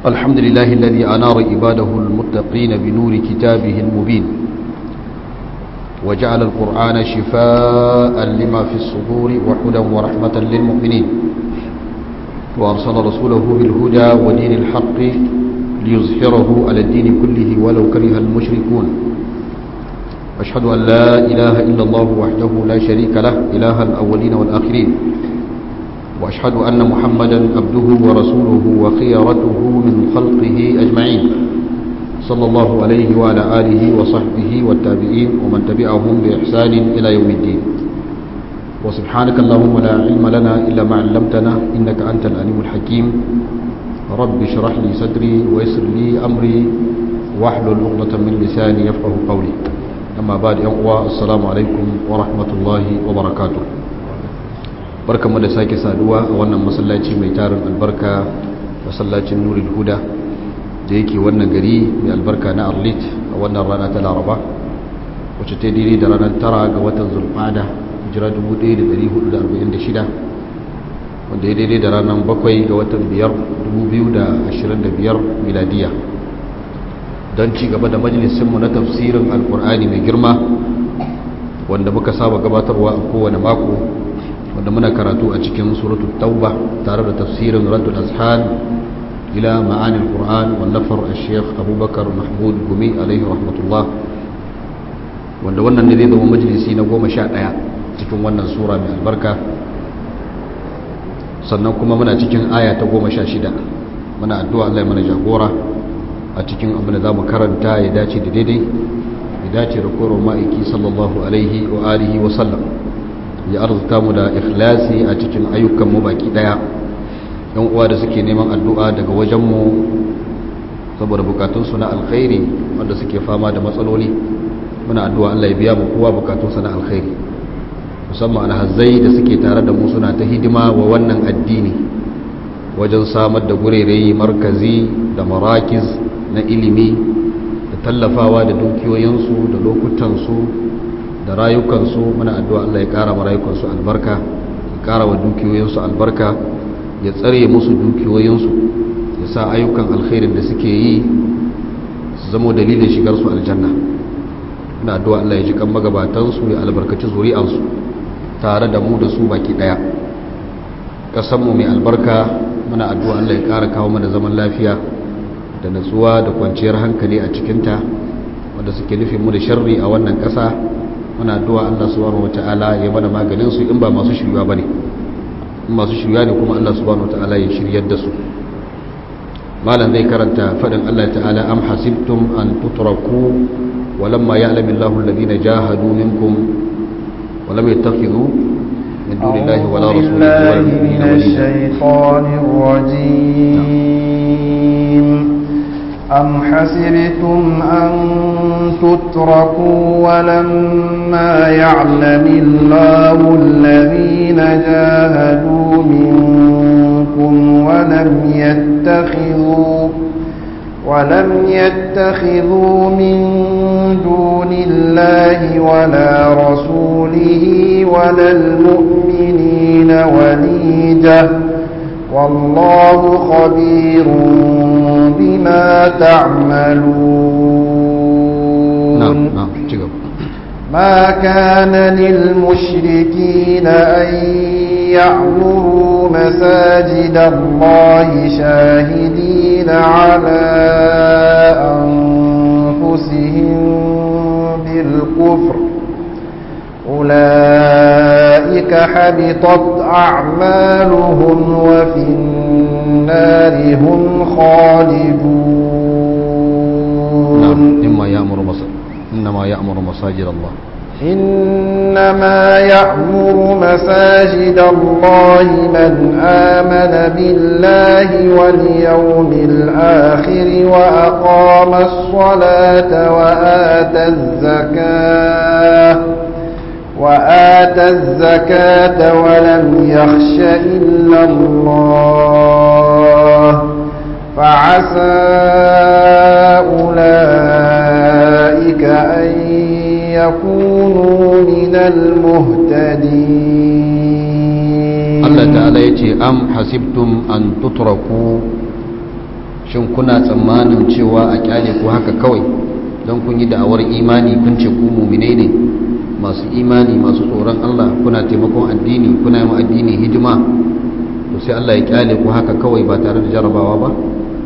الحمد لله الذي أنار عباده المتقين بنور كتابه المبين وجعل القرآن شفاء لما في الصدور وحدا ورحمة للمؤمنين وأرسل رسوله بالهدى ودين الحق ليظهره على الدين كله ولو كره المشركون أشهد أن لا إله إلا الله وحده لا شريك له إله الأولين والآخرين وأشهد أن محمدا عبده ورسوله وخيرته من خلقه أجمعين صلى الله عليه وعلى آله وصحبه والتابعين ومن تبعهم بإحسان إلى يوم الدين وسبحانك اللهم لا علم لنا إلا ما علمتنا إنك أنت العليم الحكيم رب اشرح لي صدري ويسر لي أمري واحلل عقدة من لساني يفقه قولي أما بعد يوم السلام عليكم ورحمة الله وبركاته barka mu da sake saduwa a wannan masallaci mai tarin albarka masallacin nurul huda da yake wannan gari mai albarka na arlit a wannan rana ta laraba wacce ta daidai da ranar tara ga watan zulfada hijira 1446 wanda ya daidai da ranar bakwai ga watan biyar 2025 miladiya don ci gaba da majalisinmu na tafsirin alkur'ani mai girma wanda muka saba gabatarwa a kowane mako wanda muna karatu a cikin suratul tauba tare da tafsirin raddul azhan ila ma'anil qur'an wallafar al-sheikh abubakar mahmud gumi alaihi rahmatullah wanda wannan ne zai zama majalisi na goma sha ɗaya cikin wannan sura mai albarka sannan kuma muna cikin aya ta goma sha shida muna addu'a Allah ya mana jagora a cikin abin da za mu karanta ya dace da daidai ya dace da koron ma'aiki sallallahu alaihi wa alihi wa sallam ya arzuta mu da ikhlasi a cikin ayyukan mu baki daya yan uwa da suke neman addu'a daga wajen mu saboda bukatun su na alkhairi wanda suke fama da matsaloli muna addu'a Allah ya biya mu kowa bukatun sa na alkhairi musamman alhazzai da suke tare da mu suna ta hidima wa wannan addini wajen samar da gurerai markazi da marakiz na ilimi da tallafawa da dukiyoyinsu da lokutansu da rayukansu muna addu'a Allah ya ƙara rayukansu albarka ya ƙara wa dukiyoyinsu albarka ya tsare musu dukiyoyinsu ya sa ayyukan alkhairin da suke yi su zamo dalilin shigarsu aljanna muna addu'a Allah ya ji kan magabatansu ya albarkaci zuri'ansu tare da mu da su baki ɗaya ƙasanmu mai albarka muna addu'a Allah ya ƙara kawo mana zaman lafiya da natsuwa da kwanciyar hankali a cikinta wanda suke nufin mu da sharri a wannan ƙasa muna addu'a Allah subhanahu wata'ala ya mana maganin su in ba masu shirywa bane in masu shirywa ne kuma Allah subhanahu wata'ala ya shiryar da su malam zai karanta fadin Allah ta'ala am hasibtum an tutraku walamma ya'lamu Allahu alladhina jahadu minkum wa lam yattakhidhu min dunillahi wala rasulihi wala mu'minina waliyya أم حسبتم أن تتركوا ولما يعلم الله الذين جاهدوا منكم ولم يتخذوا ولم يتخذوا من دون الله ولا رسوله ولا المؤمنين وليجة والله خبير بما تعملون نعم نعم ما كان للمشركين أن يعمروا مساجد الله شاهدين على أنفسهم بالكفر أولئك حبطت أعمالهم وفي النار هم خالدون نعم إما يأمر مصر إنما يأمر مساجد الله إنما يأمر مساجد الله من آمن بالله واليوم الآخر وأقام الصلاة وآتى الزكاة وآتى الزكاة ولم يخش إلا الله فعسى أولئك أن يكونوا من المهتدين Allah ta'ala ya ce am hasibtum an tutraku shin kuna tsammanin cewa a kyale ku haka kawai don kun yi da'awar imani kun ce ku mumine ne masu imani masu tsoron Allah kuna taimakon addini kuna yi addini hidima to sai Allah ya kyale ku haka kawai ba tare da jarabawa ba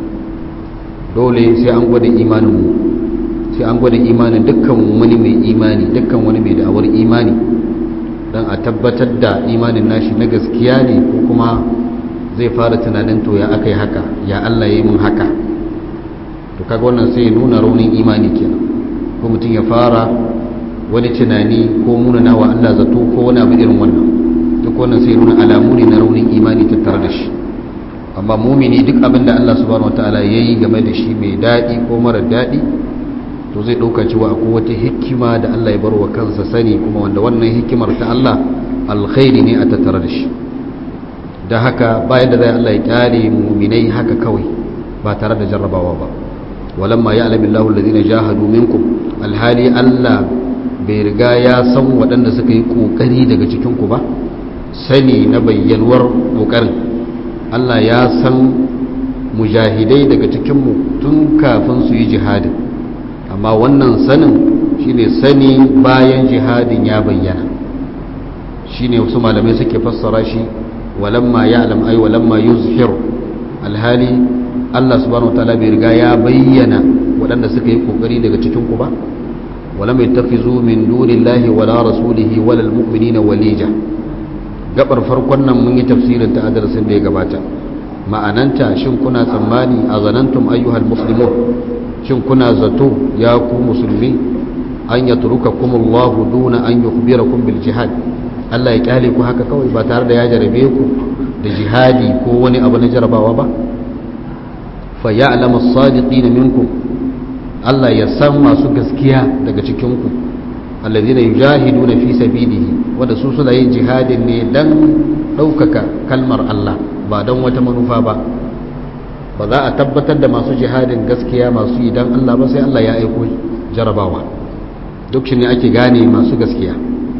dole sai an gwada imanin mu sai an gwada imanin dukkan wani mai imani dukkan wani mai da'awar imani don a tabbatar da imanin nashi na gaskiya ne ko kuma zai fara tunanin to ya aka yi haka ya Allah ya yi mun haka to kaga wannan sai ya nuna raunin imani kenan ko mutum ya fara wani tunani ko munana wa Allah zato ko wani abu irin wannan duk wannan sai ya nuna alamu ne na raunin imani tattare da shi amma mumini duk abin da Allah subhanahu wataala ya yi game da shi mai daɗi ko mara daɗi to zai ɗauka cewa akwai wata hikima da Allah ya bar wa kansa sani kuma wanda wannan hikimar ta Allah alkhairi ne a tattare da shi da haka bayan da zai Allah ya kyale muminai haka kawai ba tare da jarrabawa ba walamma ya alamin lahu alladhina jahadu minkum alhali Allah bai riga ya san waɗanda suka yi kokari daga cikin ku ba sani na bayyanuwar kokarin Allah ya san mujahidai daga cikin mu tun kafin su yi jihadin amma wannan sanin shine sani bayan jihadin ya bayyana shine wasu malamai suke fassara shi walamma ya'lam ay walamma yuzhir alhali Allah subhanahu wataala bai riga ya bayyana waɗanda suka yi kokari daga cikin ku ba walam yattafizu min dunillahi wala rasulihi wala almu'minina walija gabar farkon nan mun yi tafsirin ta darasin da ya gabata ma'ananta shin kuna tsammani a zanantum ayyuhal muslimun shin kuna zato ya ku musulmi an yatrukakumullahu duna an yukhbirakum bil jihad Allah ya kyale ku haka kawai ba tare da ya jarabe ku da jihadi ko wani abu na jarabawa ba fa ya'lamu as-sadiqina minkum Allah ya san masu gaskiya daga cikin ku alladhina yujahiduna fi sabilihi wanda su suna yin jihadin ne dan ɗaukaka kalmar Allah ba don wata manufa ba ba za a tabbatar da masu jihadin gaskiya masu yi dan Allah ba sai Allah ya aiko jarabawa duk shi ne ake gane masu gaskiya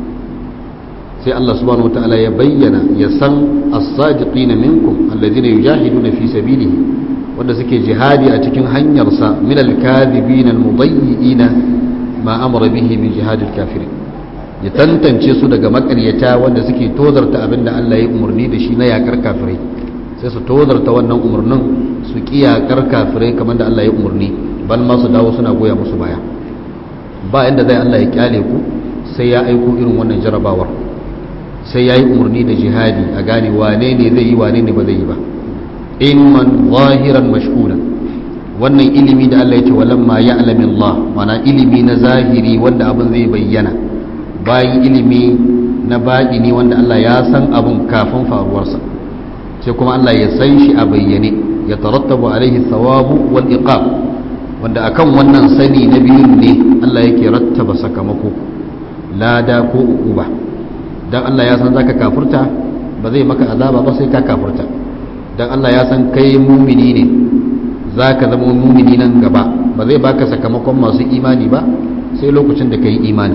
sai Allah subhanahu wataala ya bayyana ya san as-sadiqina minkum alladhina yujahiduna fi sabilihi wanda suke jihadi a cikin hanyarsa min al-kadhibin al-mudayyi'ina ma amara bihi min jihadil kafirin ya tantance su daga makaryata wanda suke tozarta abinda Allah ya umarni da shi na yakar kafirai sai su tozarta wannan umarnin su ki yakar kafirai kamar da Allah ya umarni ban ma su dawo suna goya musu baya ba inda zai Allah ya kyale ku sai ya aiko irin wannan jarabawar sai ya yi umarni da jihadi a gane wane ne zai yi wane ne ba zai yi ba ilman zahiran mashhudan wannan ilimi da Allah ya ce walamma ya'lamu Allah mana ilimi na zahiri wanda abin zai bayyana bayan ilimi na baɗini wanda Allah ya san abin kafin faruwarsa sai kuma Allah ya san shi a bayyane ya tarattabu alaihi thawabu wal iqab wanda akan wannan sani na biyun ne Allah yake rattaba sakamako lada ko uquba dan Allah ya san zaka kafurta ba zai maka azaba ba sai ka kafurta dan Allah ya san kai mumini ne zaka zama mumini nan gaba ba zai baka sakamakon masu imani ba sai lokacin da kai imani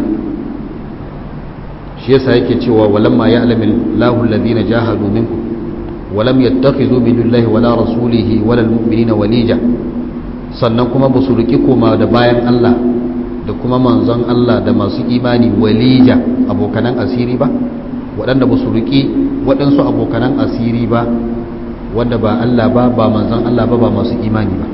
shi yasa yake cewa walamma ya'lamu Allahu alladhina jahadu minkum walam yattakhidhu min dunillahi wala rasulihi wala almu'minina walija sannan kuma ba su riki koma da bayan Allah da kuma manzon Allah da masu imani walija abokanan asiri ba waɗanda ba su riki waɗansu abokanan asiri ba wanda ba Allah ba ba manzon Allah ba ba masu imani ba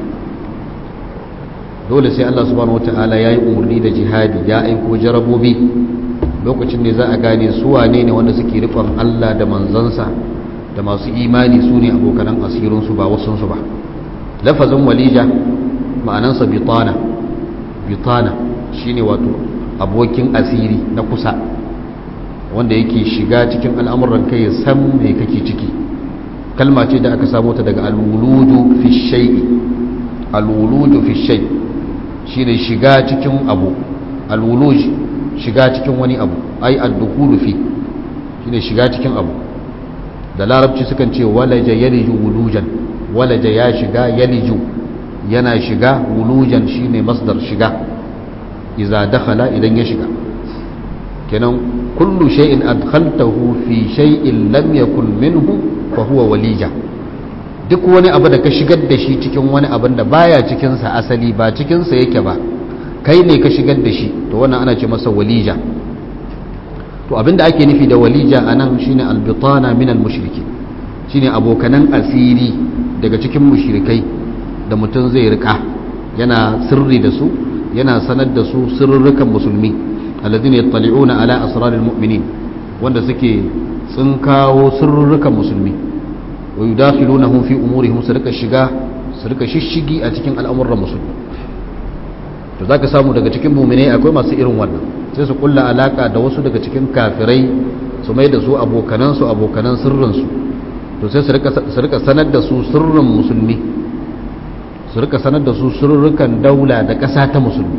dole sai Allah subhanahu wataala yayi umarni da jihadi ya aiko jarabobi lokacin ne za a gane su wane ne wanda suke rikon Allah da manzansa da masu imani su ne abokanan asirinsu ba wasunsu ba lafazin walija ma'anansa bitana bitana shine wato abokin asiri na kusa wanda yake shiga cikin al'amuran kai ya san me kake ciki kalma ce da aka samo ta daga alwuludu fi shay'i alwuludu fi shay shine shiga cikin abu alwuluj shiga cikin wani abu ai ad-dukhulu fi shine shiga cikin abu da larabci sukan ce walaja yaliju wulujan walaja ya shiga yaliju yana shiga wulujan shine masdar shiga idza dakhala idan ya shiga kenan kullu shay'in adkhaltahu fi shay'in lam yakun minhu fa huwa walija duk wani abu da ka shigar da shi cikin wani abin da baya cikinsa asali ba cikinsa yake ba kai ne ka shigar da shi to wannan ana ce masa walija to abinda ake nufi da walija a nan shine albitana min almushriki shine abokanan asiri daga cikin mushrikai da mutum zai rika yana sirri da su yana sanar da su sirrukan musulmi alladhina yattali'una ala asraril mu'minin wanda suke tsinkawo sirrukan musulmi wa yudakhilunahum fi umurihim su rika shiga su rika shishigi a cikin al'amuran musulmi to zaka samu daga cikin mu'minai akwai masu irin wannan sai su kulla alaka da wasu daga cikin kafirai su mai da su abokanan su abokanan sirrin su to sai su rika su rika sanar da su sirrin musulmi su rika sanar da su sirrukan daula da ƙasa ta musulmi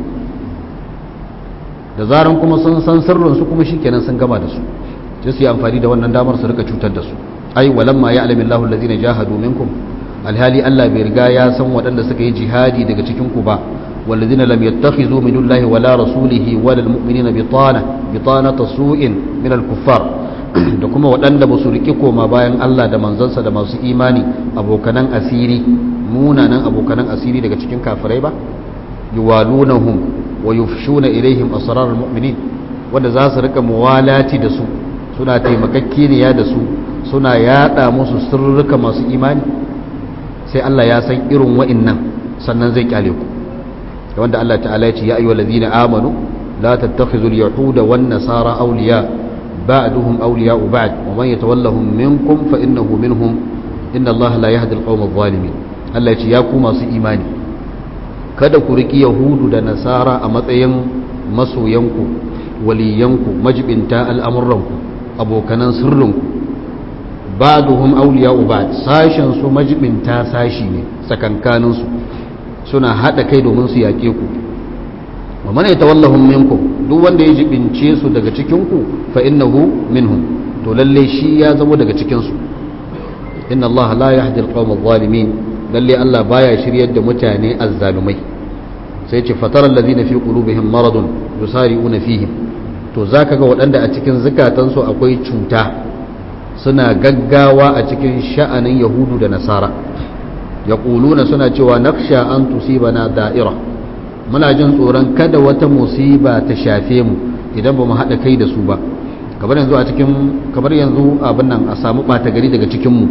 da zaran kuma sun san sirrin su kuma shikenan sun gama da su sai su yi amfani da wannan damar su rika cutar da su ai walamma ya'lamu Allahu allazina jahadu minkum alhali Allah bai riga ya san waɗanda suka yi jihadi daga cikin ku ba والذين لم يتخذوا من الله ولا رسوله ولا المؤمنين بطانة بطانة سوء من الكفار da kuma waɗanda ba su riƙe koma bayan Allah da manzansa da masu imani abokanan asiri munanan abokanan asiri daga cikin kafirai ba yuwalunahum wa yufshuna ilaihim asrar almu'minin wanda za su rika muwalati da su suna taimakakkiya da su suna yada musu sirrika masu imani sai Allah ya san irin wa'annan sannan zai kyale ku wanda Allah ta'ala ya ce ya ayyuhal ladina amanu la tattakhidhu al-yahuda wan nasara awliya ba'duhum awliya'u ba'd wa man yatawallahum minkum fa innahu minhum inna Allah la yahdi al-qawma adh-dhalimin Allah ya ce ya ku masu imani kada ku riki yahudu da nasara a matsayin masoyanku waliyanku majibinta al'amuranku abokanan sirrinku ba'duhum awliya'u ba'd sashen su majibinta sashi ne sakankanin su suna hada kai domin su yake ku wa man yatawallahum minkum duk wanda ya jibince su daga cikin ku fa innahu minhum to lalle shi ya zama daga cikin su inna Allah la yahdi al-qawma adh-dhalimin lalle Allah baya shiryar da mutane azzalumai sai ce fatara allazina fi qulubihim maradun yusari'una fihim to zaka ga waɗanda a cikin zukatansu akwai cuta suna gaggawa a cikin sha'anin yahudu da nasara yaquluna suna cewa naksha an tusibana da'ira muna jin tsoron kada wata musiba ta shafe mu idan ba mu haɗa kai da su ba kamar yanzu a cikin kamar yanzu abin nan a samu ɓata gari daga cikin mu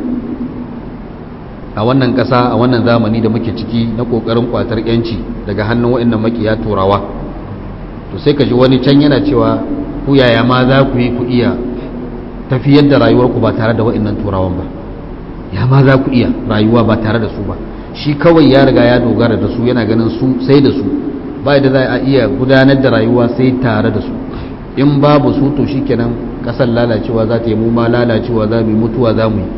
a wannan ƙasa a wannan zamani da muke ciki na ƙoƙarin ƙwatar yanci daga hannun waɗannan makiya turawa to sai ka ji wani can yana cewa ku yaya ma za ku yi ku iya tafiyar da rayuwarku ba tare da waɗannan turawan ba ya ma za ku iya rayuwa ba tare da su ba shi kawai ya riga ya dogara da su yana ganin su sai da su ba da za a iya gudanar da rayuwa sai tare da su in babu su to shikenan ƙasar lalacewa za ta yi mu ma lalacewa za mu yi mutuwa za mu yi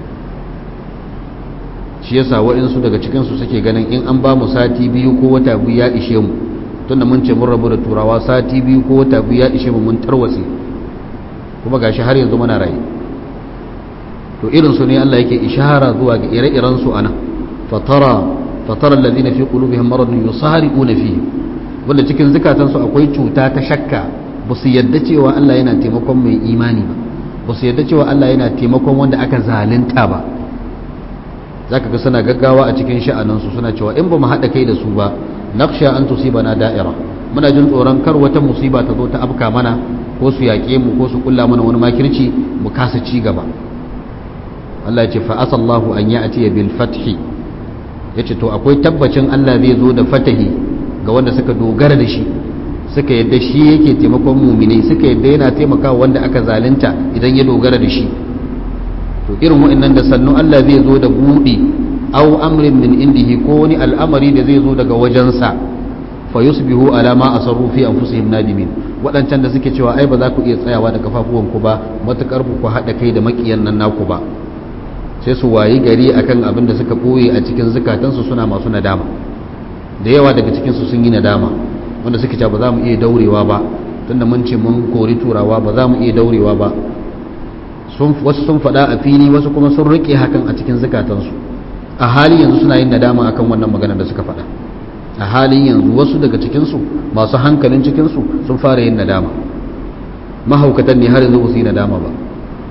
shi yasa wa'insu daga cikinsu suke ganin in an ba mu sati biyu ko wata biyu ya ishe mu tunda mun ce mun rabu da turawa sati biyu ko wata biyu ya ishe mu mun tarwatse kuma gashi har yanzu muna raye to irin su ne Allah yake ishara zuwa ga ire-iren su ana fatara fatara alladhina fi qulubihim maradun yusari'una fihi wanda cikin zukatan su akwai cuta ta shakka ba su yadda cewa Allah yana taimakon mai imani ba ba su yadda cewa Allah yana taimakon wanda aka zalunta ba za ka ga suna gaggawa a cikin sha'aninsu suna cewa in ba mu haɗa kai da su ba naqsha an na da'ira muna jin tsoron kar wata musiba ta zo ta afka mana ko su yaƙe mu ko su kulla mana wani makirci mu kasa ci gaba Allah ya ce fa asallahu an ya'ti bil fathi yace to akwai tabbacin Allah zai zo da fatahi ga wanda suka dogara da shi suka yadda shi yake taimakon muminai suka yadda yana taimakawa wanda aka zalunta idan ya dogara da shi to irin wa'annan da sannu Allah zai zo da buɗi aw amrin min indihi ko wani al'amari da zai zo daga wajensa fa yusbihu ala ma asarru fi anfusihim nadimin waɗancan da suke cewa ai ba za ku iya tsayawa da kafafuwan ku ba matukar ku haɗa kai da makiyan nan naku ba sai su wayi gari akan abin da suka ɓoye a cikin zukatansu suna masu nadama da yawa daga cikin su sun yi nadama wanda suke cewa ba za mu iya daurewa ba tunda mun ce mun kori turawa ba za mu iya daurewa ba wasu sun faɗa a fili wasu kuma sun riƙe hakan a cikin zukatansu a halin yanzu suna yin nadama akan wannan maganar da suka faɗa a halin yanzu wasu daga cikinsu masu hankalin cikinsu sun fara yin nadama mahaukatan ne har yanzu ba su yi nadama ba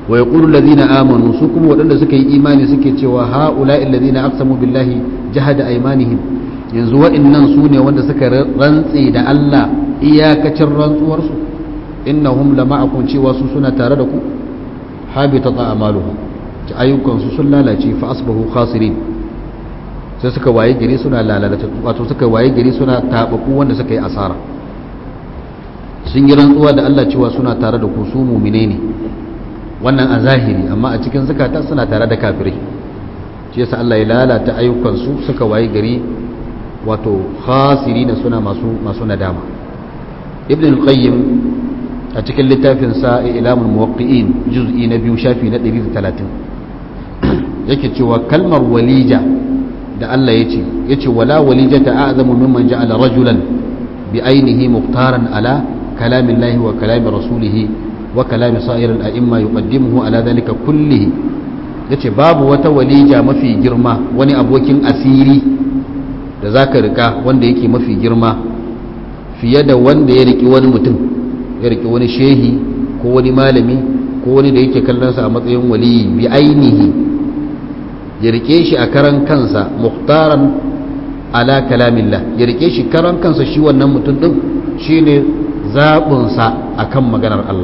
wa yaqulu alladhina amanu su kuma waɗanda suka yi imani suke cewa haula'i alladhina aqsamu billahi jahada aymanihim yanzu waɗannan su ne wanda suka rantse da Allah iyakacin rantsuwarsu innahum lama'akum cewa su suna tare da ku habitat a'maluhum ta ayyukansu sun lalace fa asbahu khasirin sai suka waye gari suna lalata wato suka waye gari suna tabaku wanda suka yi asara sun yi rantsuwa da Allah cewa suna tare da ku su mu'mine ne wannan a zahiri amma a cikin zakata suna tare da kafirai shi yasa Allah ya lalata ayyukansu suka waye gari wato khasirina suna masu masu nadama ibn al-qayyim a cikin littafin sa ilamul muwaqqi'in juz'i na biyu shafi na 130 yake cewa kalmar walija da Allah yace yace wala walijata a'zamu mimman ja'ala rajulan bi ainihi muqtaran ala kalamillahi wa kalami rasulihi wa kalami sa'iril a'imma yuqaddimuhu ala dhalika kullihi yace babu wata walija mafi girma wani abokin asiri da zaka rika wanda yake mafi girma fiye da wanda ya riki wani mutum ya riki wani shehi ko wani malami ko wani da yake kallonsa a matsayin waliyi bi ainihi ya rike shi a karan kansa muhtaran ala kalamillah ya rike shi karan kansa shi wannan mutum din shine zaɓinsa akan maganar Allah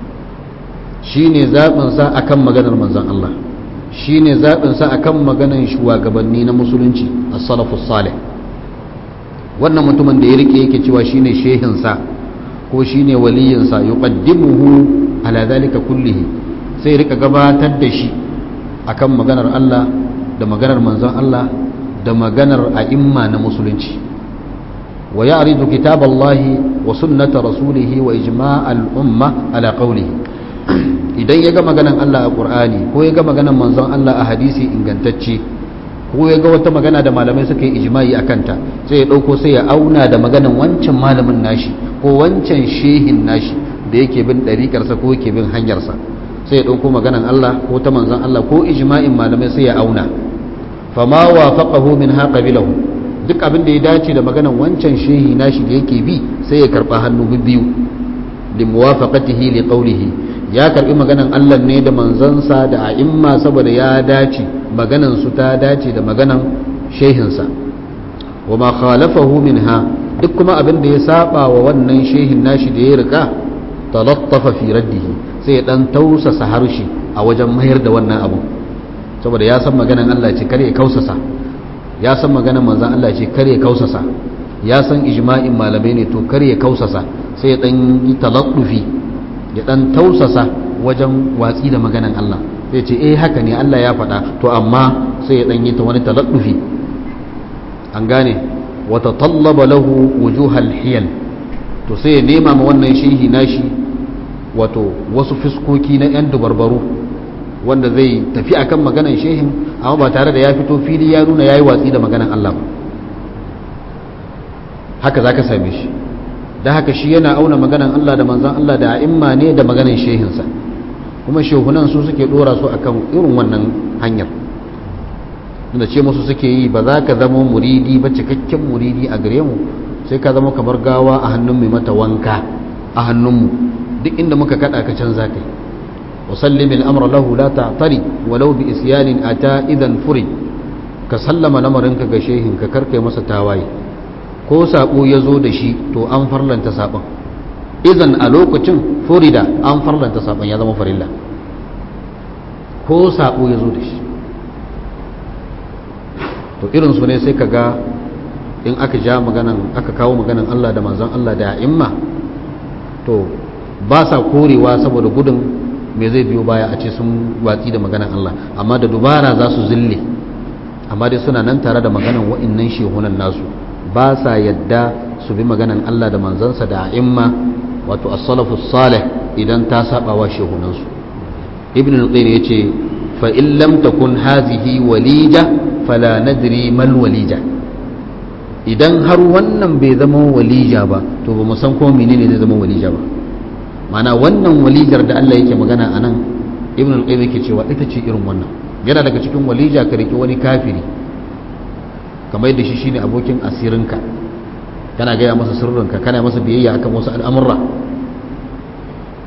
shine zaɓinsa akan maganar manzon Allah shine zaɓinsa akan maganar shugabanni na musulunci as-salafus salih wannan mutumin da ya rike yake cewa shine shehinsa ko shine waliyinsa yuqaddimuhu ala dhalika kullihi sai rika gabatar da shi akan maganar Allah da maganar manzon Allah da maganar a'imma na musulunci wa ya'ridu kitaballahi wa sunnata rasulihi wa ijma'al umma ala qawlihi idan ya ga maganar Allah a Qur'ani ko ya ga maganar manzon Allah a hadisi ingantacce ko ya ga wata magana da malamai suka yi ijma'i a kanta sai ya ɗauko sai ya auna da maganan wancan malamin nashi ko wancan shehin nashi da yake bin ɗariƙarsa ko yake bin hanyarsa sai ya ɗauko maganan Allah ko ta manzan Allah ko ijma'in malamai sai ya auna fama wa faqahu min bilahu duk abin da ya dace da maganan wancan shehi nashi da yake bi sai ya karɓa hannu biyu li muwafaqatihi li qawlihi ya karbi maganan Allah ne da manzansa da a'imma saboda ya dace maganan su ta dace da maganan shehinsa wa ma khalafahu minha duk kuma abin da ya saba wa wannan shehin nashi da ya rika talattafa fi raddihi sai ya dan tausasa harshe a wajen mayar da wannan abu saboda ya san maganan Allah ce kare ya kausasa ya san maganan manzan Allah ce kare ya kausasa ya san ijma'in malamai ne to kare ya kausasa sai ya dan yi talattufi ya dan tausasa wajen watsi da maganan Allah sai ce eh haka ne Allah ya faɗa to amma sai ya dan yi ta wani taladdufi an gane wa tatallaba lahu wujuhal hiyal to sai ya nema ma wannan shehi nashi wato wasu fiskoki na yan dubarbaru wanda zai tafi akan maganan shehin amma ba tare da ya fito fili ya nuna yayi watsi da maganan Allah ba haka zaka same shi da haka shi yana auna maganan Allah da manzan Allah da a'imma ne da maganan shehinsa kuma shehunan su suke dora su akan irin wannan hanyar da ce musu suke yi ba za ka zama muridi ba cikakken muridi a gare mu sai ka zama kamar gawa a hannun mai mata wanka a hannunmu duk inda muka kada ka canza kai wa sallim al-amra lahu la ta'tari walau bi isyanin ata idan furi ka sallama lamarinka ga shehin ka karkai masa tawaye ko saƙo ya zo da shi to an farlanta saƙon izan a lokacin florida an farlanta saƙon ya zama farilla ko saƙo ya zo da shi to irinsu ne sai ka ga in aka ja maganan aka kawo maganan Allah da manzon Allah da imma to ba sa korewa saboda gudun me zai biyo baya a ce sun watsi da maganan Allah amma da dubara za su zille amma dai suna nan tare da maganan wa'innan shehunan nasu ba sa yadda su bi maganan Allah da manzansa da a'imma wato as-salafu salih idan ta saba wa shehunansu ibn al-qayyim yace fa in lam takun hazihi walija fala nadri mal walija idan har wannan bai zama walija ba to ba mu san ko menene zai zama walija ba mana wannan walijar da Allah yake magana anan ibn al-qayyim yake cewa ita ce irin wannan yana daga cikin walija ka rike wani kafiri kamar yadda shi shine abokin asirinka kana gaya masa sirrinka kana masa biyayya akan wasu al'amurra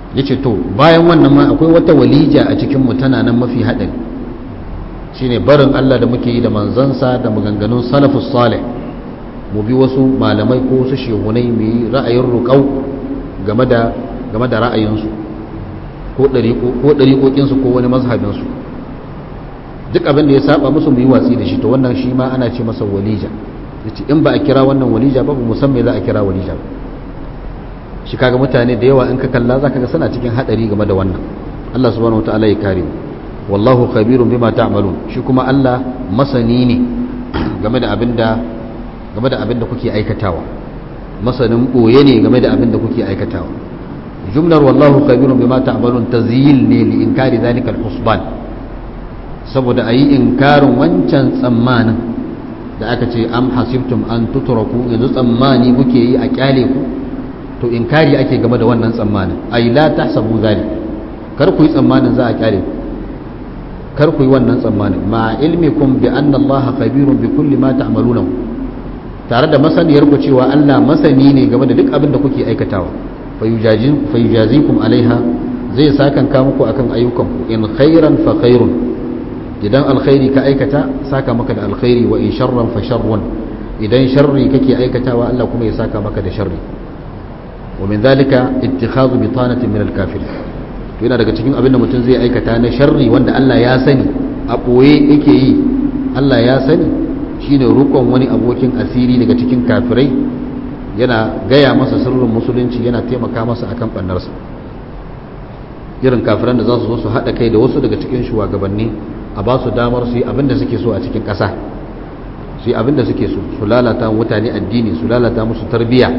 yace to bayan wannan ma akwai wata walija a cikin mu tana nan mafi hadari shine barin Allah da muke yi da manzansa da maganganun salafus salih mu bi wasu malamai ko wasu shehunai mu yi ra'ayin ruƙau game da game da ra'ayinsu ko ɗariƙoƙinsu ko wani mazhabinsu duk abin da ya saba musu mu yi watsi da shi to wannan shi ma ana ce masa walija yace in ba a kira wannan walija ba mu san me za a kira walija ba shi kaga mutane da yawa in ka kalla zaka ga suna cikin hadari game da wannan Allah subhanahu wataala ya kare mu wallahu khabirun bima ta'malun shi kuma Allah masani ne game da abin da game da abin da kuke aikatawa masanin boye ne game da abin da kuke aikatawa jumlar wallahu khabirun bima ta'malun tazyil ne li inkari zalika al-husban saboda ayi inkarin wancan tsammanin da aka ce am hasibtum an tutraku yanzu tsammani kuke yi a kyale ku to inkari ake game da wannan tsammanin ay la tahsabu zalik kar ku yi tsammanin za a kyale ku kar ku yi wannan tsammanin ma ilmikum bi anna Allah khabirun bi kulli ma ta'maluna tare da masaniyar ku cewa Allah masani ne game da duk abin da kuke aikatawa fayujazikum alaiha zai sakan ka muku akan ayyukanku in khairan fa khairun idan alkhairi ka aikata saka maka da alkhairi wa in sharran fa sharrun idan sharri kake aikatawa Allah kuma ya saka maka da sharri wa min zalika ittikhadhu bitanatin min al-kafir to yana daga cikin abin da mutum zai aikata na sharri wanda Allah ya sani a boye yake yi Allah ya sani shine rukon wani abokin asiri daga cikin kafirai yana gaya masa sirrin musulunci yana taimaka masa akan bannarsa irin kafiran da za su zo su haɗa kai da wasu daga cikin shugabanni a ba su damar su yi abin da suke so a cikin ƙasa su yi abin da suke so su lalata mutane addini su lalata musu tarbiyya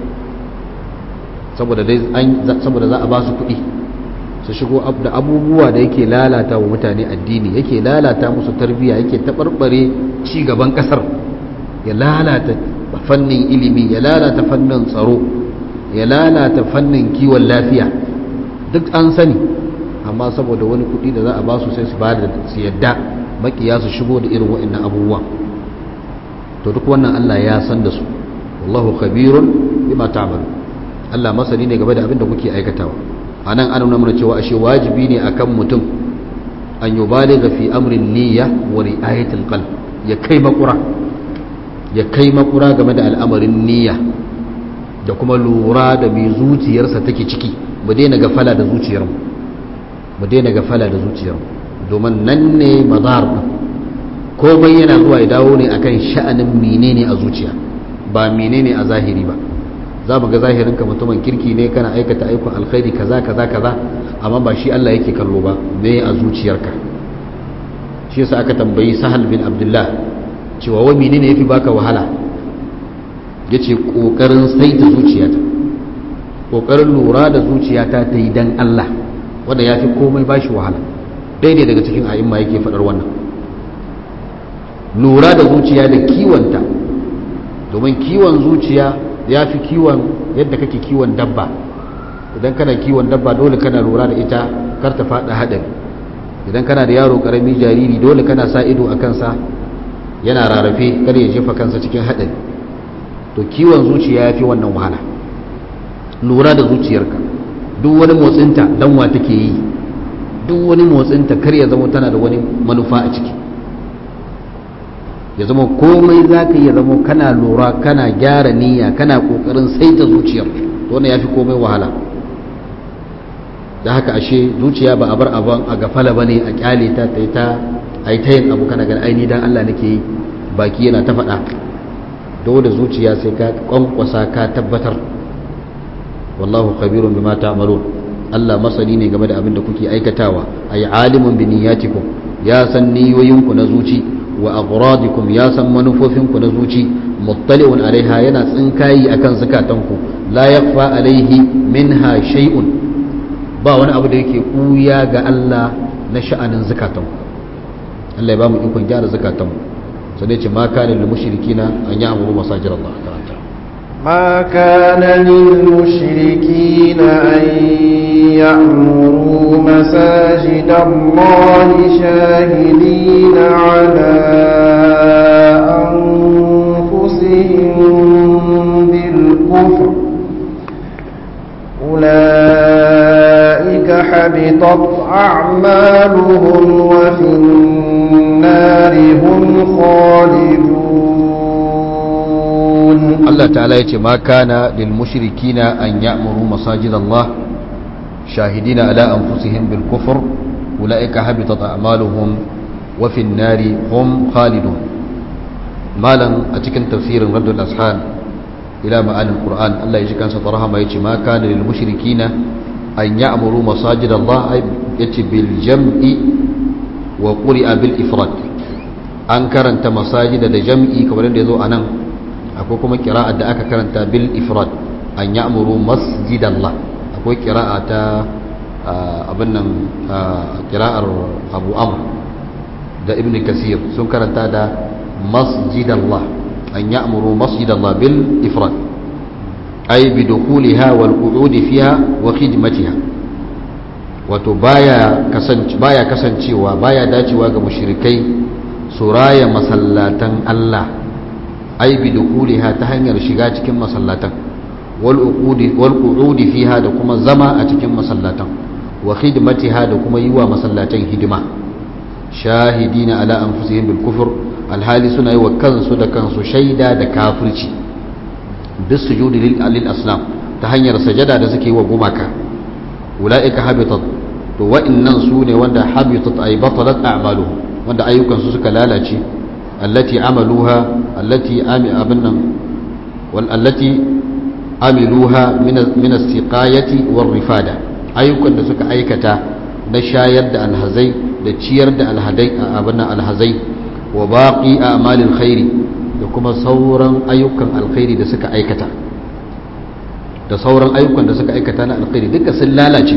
saboda za a ba su kuɗi su shigo da abubuwa da yake lalata wa mutane addini yake lalata musu tarbiyya yake taɓarɓare ci gaban ƙasar ya lalata fannin ilimi ya lalata fannin tsaro ya lalata fannin kiwon lafiya duk an sani amma saboda wani kuɗi da za a ba su sai su ba da su yadda makiya su shigo da irin wa'annan abubuwa to duk wannan Allah ya san da su wallahu khabirun bima ta'malu Allah masani ne game da abin da kuke aikatawa anan an nuna mana cewa ashe wajibi ne akan mutum an yubaligha fi amrin niyya wa ri'ayatil qalb ya kai makura ya kai makura game da al'amarin niyya da kuma lura da mai zuciyarsa take ciki mu daina gafala da zuciyarmu mu daina gafala da zuciyarmu domin nan ne mazhar din komai yana zuwa ya dawo ne akan sha'anin menene a zuciya ba menene a zahiri ba za mu ga zahirin ka mutumin kirki ne kana aikata aikon alkhairi kaza kaza kaza amma ba shi Allah yake kallo ba me a zuciyarka shi yasa aka tambayi sahal bin abdullah cewa wai menene yafi baka wahala yace kokarin saita zuciyata kokarin lura da zuciyata ta yi dan Allah wanda yafi komai bashi wahala ɗaya ne daga cikin a'imma yake faɗar wannan lura da zuciya da kiwonta domin kiwon zuciya ya fi kiwon yadda kake kiwon dabba idan kana kiwon dabba dole kana lura da ita kar ta faɗa haɗari idan kana da yaro ƙarami jariri dole kana sa ido a kansa yana rarrafe kar ya jefa kansa cikin haɗari to kiwon zuciya ya fi wannan wahala lura da zuciyarka duk wani motsinta danwa take yi duk wani motsinta kar ya zama tana da wani manufa a ciki ya zama komai za ka yi ya zama kana lura kana gyara niyya kana kokarin saita zuciyar wannan ya fi komai wahala da haka ashe zuciya ba a bar abin a gafala ba ne a kyale ta ta yi ta a yi ta yin abu kana gani aini dan Allah nake yi baki yana ta faɗa dole zuciya sai ka kwankwasa ka tabbatar wallahu khabirun bima ta'malun Allah masani ne game da abin da kuke aikatawa ay alimun bi niyyatikum ya san niyoyinku na zuci wa aghradikum ya san manufofinku na zuci muttali'un alaiha yana tsinkayi akan zakatanku la yakfa alaihi minha shay'un ba wani abu da yake kuya ga Allah na sha'anin zakatanku Allah ya ba mu ikon gyara zakatanmu sai dai ce ma kana lil mushrikina an ya'muru masajid Allah karanta ما كان للمشركين أن يعمروا مساجد الله شاهدين على أنفسهم بالكفر حبطت أعمالهم وفي النار هم خالدون Allah ta'ala ya ce ma kana lil mushrikina an ya'muru masajid Allah shahidina ala anfusihim bil kufr ulaika habitat a'maluhum wa fin nari hum khalidun malan a cikin tafsirin raddul ashan ila ma'anin qur'an Allah ya ji kansa tarhama yace ma kana lil mushrikina an ya'muru masajid Allah yace bil jam'i wa quri'a bil ifrad an karanta masajida da jam'i kamar da yazo anan akwai kuma kira'ar da aka karanta bil ifrad an ya'muru masjidallah akwai kira'a ta abin nan kira'ar abu amr da ibn kasir sun karanta da masjidallah an ya'muru masjidallah bil ifrad ay bi dukhuliha wal qu'udi fiha wa khidmatiha wato baya kasance baya kasancewa baya dacewa ga mushrikai su raya masallatan Allah ai bi dukuliha ta hanyar shiga cikin masallatan wal uqudi wal qu'udi fiha da kuma zama a cikin masallatan wa khidmatiha da kuma yi wa masallatan hidima shahidina ala anfusihim bil kufr alhali suna yi wa kansu da kansu shaida da kafirci bis sujudi lil alil asnam ta hanyar sajada da suke yi wa gumaka ulaika habitat to wa'annan su ne wanda habitat ay batalat a'maluhum wanda ayyukansu suka lalace التي عملوها التي أبنا والتي عملوها من من السقاية والرفادة أيوكا da suka aikata na shayar da alhazai da ciyar da alhadai abinna alhazai wa baqi a'malil khairi da kuma sauran ayyukan alkhairi da suka aikata da sauran ayyukan da suka aikata na alkhairi duka sun lalace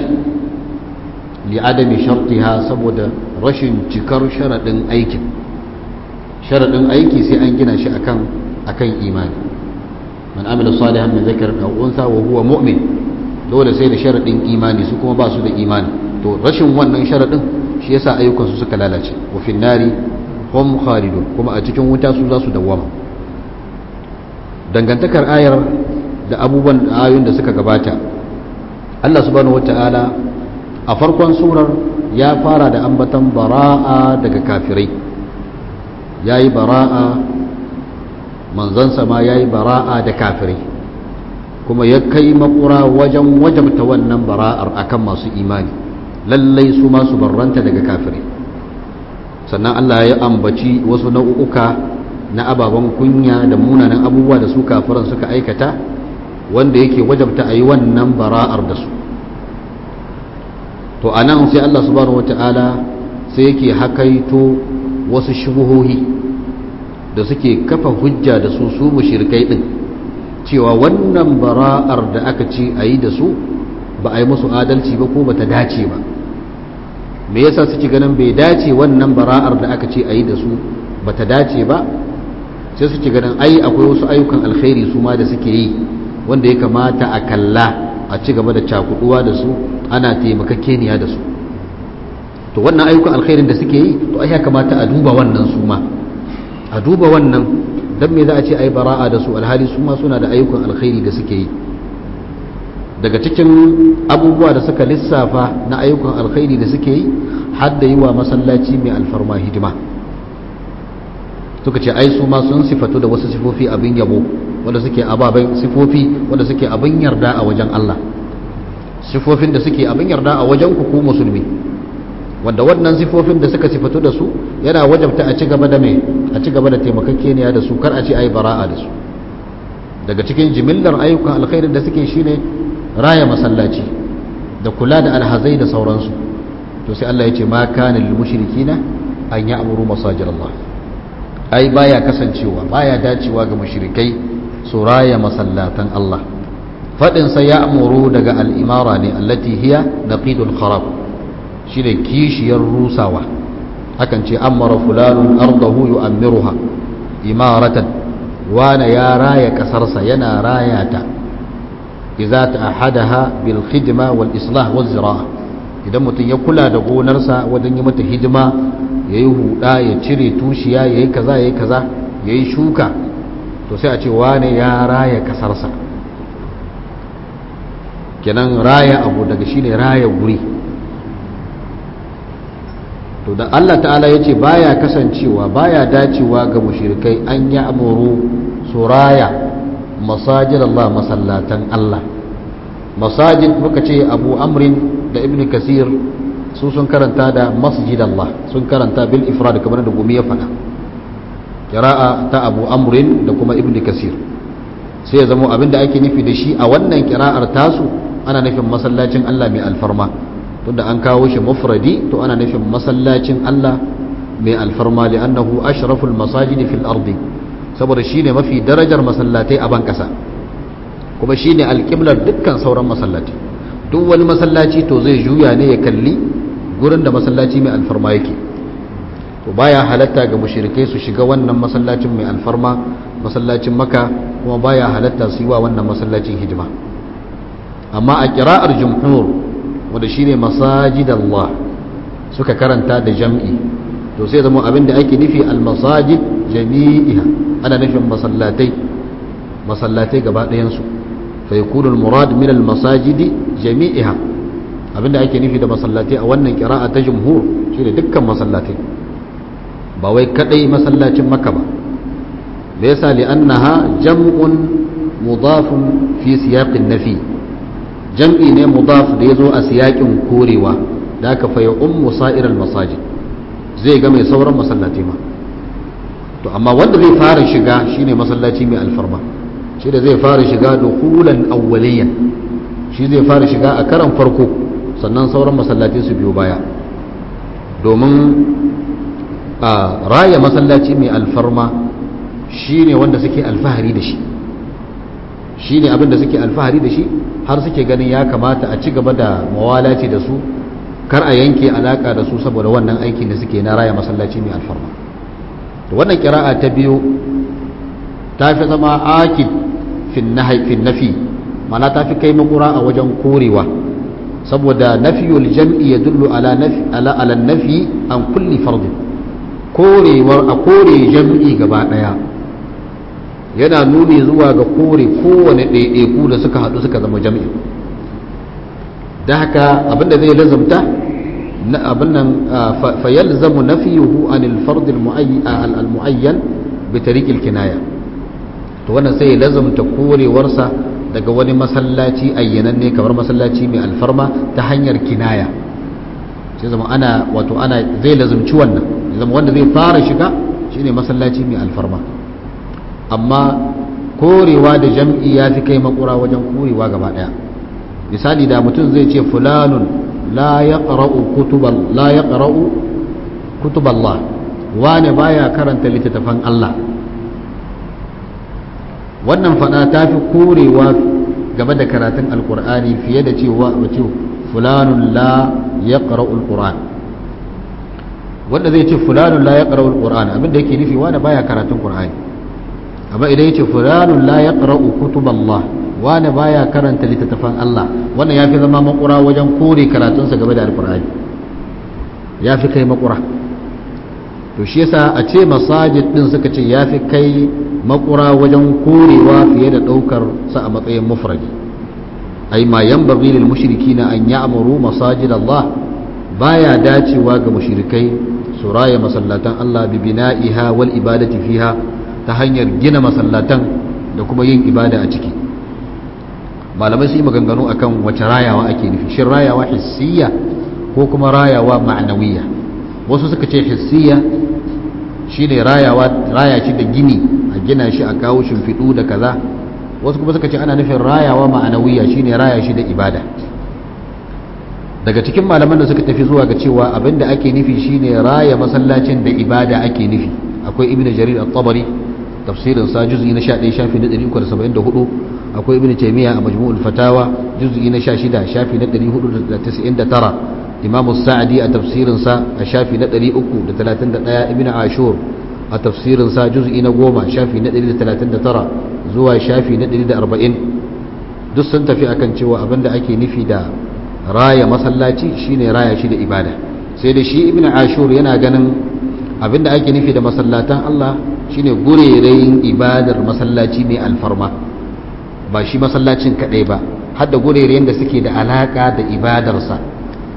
li adami shartiha saboda rashin cikar sharadin aikin sharaɗin aiki sai an gina shi akan akan imani man amila salihan min zakarin aw unsa wa huwa mu'min dole sai da sharaɗin imani su kuma ba su da imani to rashin wannan sharaɗin shi yasa ayyukan su suka lalace wa fin nari hum khalidun kuma a cikin wuta su za su dawwama dangantakar ayar da abubuwan ayoyin da suka gabata Allah subhanahu wataala a farkon surar ya fara da ambatan bara'a daga kafirai ya yi bara'a manzansa ma ya yi bara'a da kafirai kuma ya kai makura wajen wajabta wannan bara'ar akan masu imani lallai su masu barranta daga kafirai sannan Allah ya ambaci wasu nau'uka na ababen kunya da munanan abubuwa da su kafiran suka aikata wanda yake wajabta a yi wannan bara'ar da su to a nan sai Allah subhanahu wata'ala sai yake hakaito wasu shubuhohi da suke kafa hujja da su su mushrikai din cewa wannan bara'ar da aka ce a yi da su ba a yi musu adalci ba ko ba ta dace ba me yasa suke ganin bai dace wannan bara'ar da aka ce a yi da su ba ta dace ba sai suke ganin ai akwai wasu ayyukan alkhairi su ma da suke yi wanda ya kamata a kalla a ci gaba da cakuduwa da su ana taimakakeniya da su to wannan ayyukan alkhairin da suke yi to ai ya kamata a duba wannan su ma a duba wannan dan me za a ce ai bara'a da su alhali su ma suna da ayyukan alkhairi da suke yi daga cikin abubuwa da suka lissafa na ayyukan alkhairi da suke yi har da yi wa masallaci mai alfarma hidima suka ce ai su ma sun sifatu da wasu sifofi abin yabo wanda suke ababen sifofi wanda suke abin yarda a wajen Allah sifofin da suke abin yarda a wajen ku ku musulmi wanda wannan sifofin da suka sifatu da su yana wajabta a ci gaba da mai a ci gaba da taimakakeniya da su kar a ce ai bara'a da su daga cikin jimillar ayyukan alkhairin da suke shine raya masallaci da kula da alhazai da sauransu to sai Allah ya ce ma kana lil mushrikina an ya'muru masajid Allah ai baya kasancewa baya dacewa ga mushrikai su raya masallatan Allah fadin sa ya'muru daga al-imara ne allati hiya naqidul kharab shine kishiyar rusawa hakan ce amara fulanun ardahu yu'ammiruha imaratan wana ya raya kasarsa yana raya ta idza ta'ahadaha bil khidma wal islah wal zira'a idan mutum ya kula da gonarsa wajen yi mata hidima yayi huda ya cire tushiya yayi kaza yayi kaza yayi shuka to sai a ce wane ya raya kasarsa kenan raya abu daga shine raya guri to da Allah ta'ala ya ce baya kasancewa baya dacewa ga mushrikai an ya amuru suraya masajid Allah masallatan Allah masajid muka ce abu amrin da ibn kasir su sun karanta da masjid Allah sun karanta bil ifrad kamar da gumi ya faɗa kira'a ta abu amrin da kuma ibn kasir sai ya zama abin da ake nufi da shi a wannan kira'ar tasu ana nufin masallacin Allah mai alfarma tunda an kawo shi mufradi to ana nufin masallacin Allah mai alfarma li'annahu ashraful masajidi fil ardi saboda shine mafi darajar masallatai a ban kasa kuma shine alqiblar dukkan sauran masallatai duk wani masallaci to zai juya ne ya kalli gurin da masallaci mai alfarma yake to baya halatta ga mushrikai su shiga wannan masallacin mai alfarma masallacin maka kuma baya halatta su yi wa wannan masallacin hidima amma a kira'ar jumhur wanda shine masajid Allah suka karanta da jam'i to sai zama abin da ake nufi al-masajid jami'iha ana nufin masallatai masallatai gaba ɗayan su fa yakunu al-murad min al-masajidi jami'iha abin da ake nufi da masallatai a wannan kira'a ta jumhur shine dukkan masallatai ba wai kadai masallacin makka ba da yasa li'annaha jam'un mudafun fi siyaqin nafi jam'i ne mudaf da yazo a siyaƙin korewa da aka fa ummu sa'iral masajid zai ga mai sauran masallaci ma to amma wanda zai fara shiga shine masallaci mai alfarma shi da zai fara shiga dukulan awwaliyan shi zai fara shiga a karan farko sannan sauran masallaci su biyo baya domin a raya masallaci mai alfarma shine wanda suke alfahari da shi shine abin da suke alfahari da shi har suke ganin ya kamata a ci gaba da mawalaci da su kar a yanke alaka da su saboda wannan aikin da suke na raya masallaci mai alfarma to wannan kira'a ta biyu ta fi zama akid fin nafi mana ta fi kai makura a wajen korewa saboda nafiyul jam'i ya dullu ala nafi ala ala nafi an kulli fardin korewar a kore jam'i gaba daya yana nuni zuwa ga kore kowane ɗaiɗaiku da suka haɗu suka zama jam'i da haka abinda zai lazumta abin nan fayalzamu nafiyuhu anil fard al muayyan bi tariq al kinaya to wannan sai lazumta korewarsa daga wani masallaci ayyananne kamar masallaci mai alfarma ta hanyar kinaya sai zama ana wato ana zai lazumci wannan zama wanda zai fara shiga shine masallaci mai alfarma amma korewa da jam'i ya fi kai makura wajen korewa gaba daya misali da mutum zai ce fulanun la ya ƙara'u kutuballah wane baya karanta littattafan Allah wannan fada ta fi korewa game da karatun alkur'ani fiye da cewa wace fulanun la ya ƙara'u alkur'an wanda zai ce fulanun la ya ƙara'u alkur'an abinda yake nufi wane baya karatun ƙur'ani amma idan ya ce fulanun la ya ƙara'u kutuballah wane baya karanta littattafan Allah wannan ya fi zama makura wajen kore karatunsa game da alkur'ani ya fi kai makura to shi yasa a ce masajid din suka ce ya fi kai makura wajen korewa fiye da ɗaukar sa a matsayin mufradi ai ma yanbaghi lil mushrikina an ya'muru masajid Allah baya dacewa ga mushrikai su raya masallatan Allah bi bina'iha wal ibadati fiha ta hanyar gina masallatan da kuma yin ibada a ciki malamai su yi maganganu akan wace rayawa ake nufi shin rayawa hissiya ko kuma rayawa ma'anawiya wasu suka ce hissiya shine rayawa raya shi da gini a gina shi a kawo shimfiɗu da kaza wasu kuma suka ce ana nufin rayawa ma'anawiya shine raya shi da ibada daga cikin malaman da suka tafi zuwa ga cewa abinda ake nufi shine raya masallacin da ibada ake nufi akwai ibnu jarir at-tabari tafsirin sa juz'i na 11 shafi na 374 akwai ibn taymiya a majmu'ul fatawa juz'i na 16 shafi na 499 imamu sa'di a tafsirin sa a shafi na 331 ibn ashur a tafsirin sa juz'i na 10 shafi na 139 zuwa shafi na 140 duk sun tafi akan cewa abinda ake nufi da raya masallaci shine raya shi da ibada sai da shi ibn ashur yana ganin abinda ake nufi da masallatan Allah shine gurerayin ibadar masallaci mai alfarma ba shi masallacin kadai ba har da gurerayen da suke da alaka da ibadarsa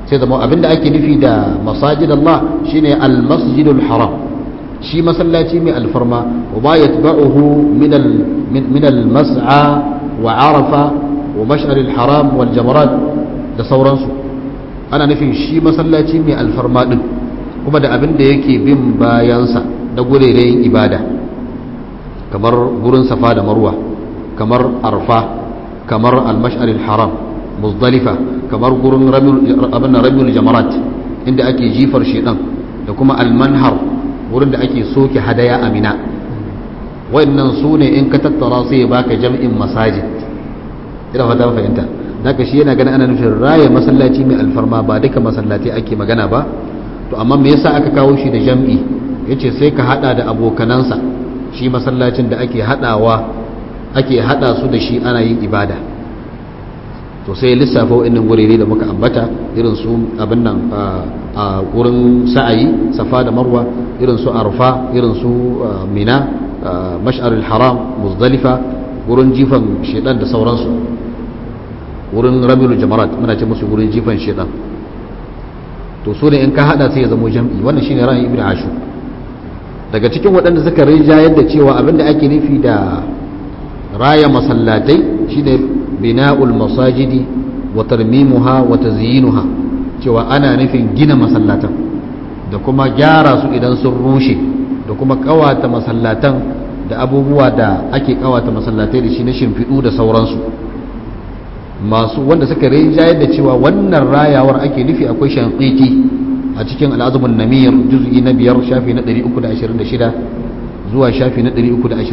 sai zama abinda ake nufi da masajid Allah shine al-masjidul haram shi masallaci mai alfarma wa ba yatba'uhu min al min al-mas'a wa arafa wa mash'ar al-haram wal jamarat da sauransu ana nufin shi masallaci mai alfarma din kuma da abin da yake bin bayansa da gurerayin ibada kamar gurin safa da marwa kamar arfa kamar al-mash'ar al-haram muzdalifa kamar gurin abin ramil jamarat inda ake jifar shedan da kuma al-manhar wurin da ake soke hadaya amina wayannan su ne in ka tattara sai ya baka jam'in masajid ina fata fahimta daga shi yana ganin ana nufin raya masallaci mai alfarma ba duka masallatai ake magana ba to amma me yasa aka kawo shi da jam'i yace sai ka hada da abokanansa shi masallacin da ake hadawa ake hada su da shi ana yin ibada to sai lissafa wa'annan gurere da muka ambata irin su abin nan a wurin sa'ayi safa da marwa irin su arfa irin su mina mash'ar haram muzdalifa wurin jifan shedan da sauransu wurin rabiul jamarat muna ce musu wurin jifan shedan to su ne in ka hada sai ya zamo jam'i wannan shine ra'ayin ibnu ashu daga cikin waɗanda suka rija yadda cewa abinda ake nufi da raya masallatai shine bina'ul masajidi wa tarmimuha wa tazyinuha cewa ana nufin gina masallatan da kuma gyara su idan sun rushe da kuma kawata masallatan da abubuwa da ake kawata masallatai da shi na shimfiɗu da sauransu masu wanda suka rinjayar da cewa wannan rayawar ake nufi akwai shanqiti a cikin al'azumin namir juz'i na biyar shafi na 326 zuwa shafi na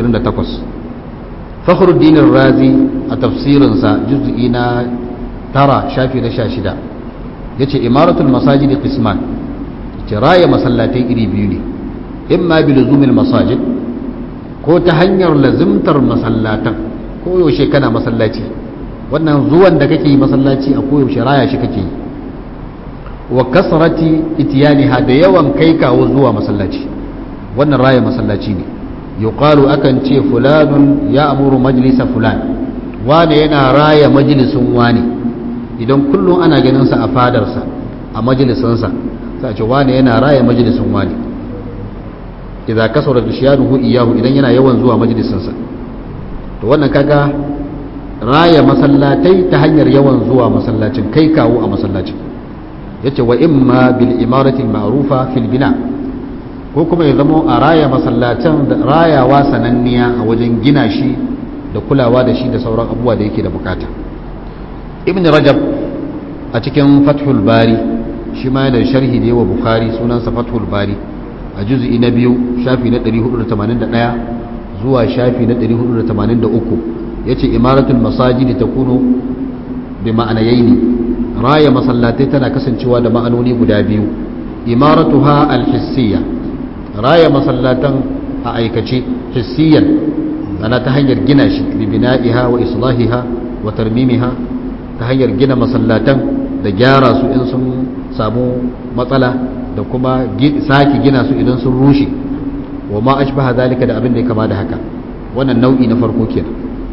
328 fakhruddin razi a tafsirinsa juz'i na tara shafi na 16 yace imaratul masajid qisman ce raya masallatai iri biyu ne imma bi luzumil masajid ko ta hanyar lazimtar masallatan ko yaushe kana masallaci wannan zuwan da kake yi masallaci a koyaushe raya shi kake yi wa kasrati itiyaniha da yawan kai kawo zuwa masallaci wannan raya masallaci ne yuqalu akan ce fulanun ya amuru majlisa fulan wane yana raya majalisun wane idan kullum ana ganin sa a fadarsa a majalisansa sai a ce wane yana raya majalisun wane idza kasara bishiyanuhu iyahu idan yana yawan zuwa majalisansa to wannan kaga raya masallatai ta hanyar yawan zuwa masallacin kai kawo a masallacin yace wa imma bil imarati ma'rufa fil bina ko kuma ya zamo a raya masallacin da rayawa sananniya a wajen gina shi da kulawa da shi da sauran abubuwa da yake da bukata ibn rajab a cikin fathul bari shi ma yana sharhi da yawa bukhari sunansa fathul bari a juz'i na biyu shafi na 481 zuwa shafi na 483 yace imaratul masajidi takunu bi ma'anayaini raya masallatai tana kasancewa da ma'anoni guda biyu imaratuha alhissiyya raya masallatan a aikace hissiyan ana ta hanyar gina shi bi bina'iha wa islahiha wa tarmimiha ta hanyar gina masallatan da gyara su in sun samu matsala da kuma sake gina su idan sun rushe wa ma ashbaha zalika da abin da ya kama da haka wannan nau'i na farko kenan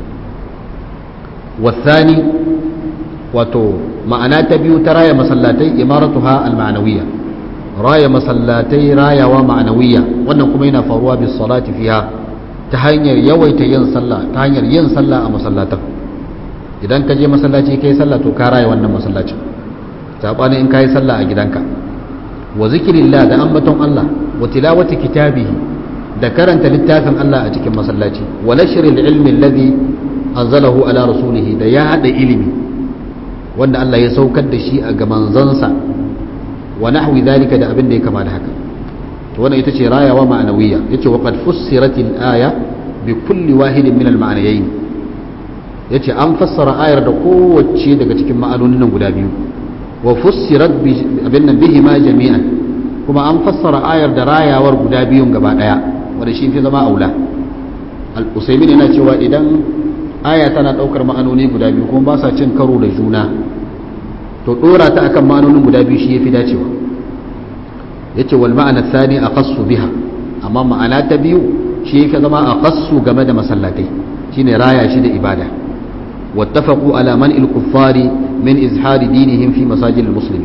والثاني wato ma'ana ta biyu ta raya masallatai imaratuha al-ma'nawiyya raya masallatai rayawa ma'nawiyya wannan kuma yana faruwa bis salati fiha ta hanyar yawaita yin sallah ta hanyar yin sallah a masallatan idan ka je masallaci kai sallah to ka raya wannan masallacin sabani in kai sallah a gidanka wa zikrillah da ambaton Allah wa tilawati kitabihi da karanta littafin Allah a cikin masallaci wa nashril ilmi alladhi anzalahu ala rasulihi da ya hada ilimi wanda Allah ya saukar da shi a ga manzansa wa nahwi dhalika da abin da ya kama da haka to wannan ita ce rayawa ma'anawiyya yace wa qad fussirat al-aya bi kulli wahidin min al-ma'anayayn yace an fassara ayar da kowace daga cikin ma'anonin nan guda biyu wa fussirat bi abin nan bihi ma jami'an kuma an fassara ayar da rayawar guda biyun gaba daya wanda shi fi zama aula al-usaymin yana cewa idan aya tana daukar ma'anoni guda biyu kuma ba sa cin karo da juna to dora ta akan ma'anonin guda biyu shi yafi dacewa yace wal ma'ana thani aqassu biha amma ma'ana ta biyu shi yafi zama aqassu game da masallatai shine raya shi da ibada wattafaqu ala man al kuffari min izhari dinihim fi masajid al muslimin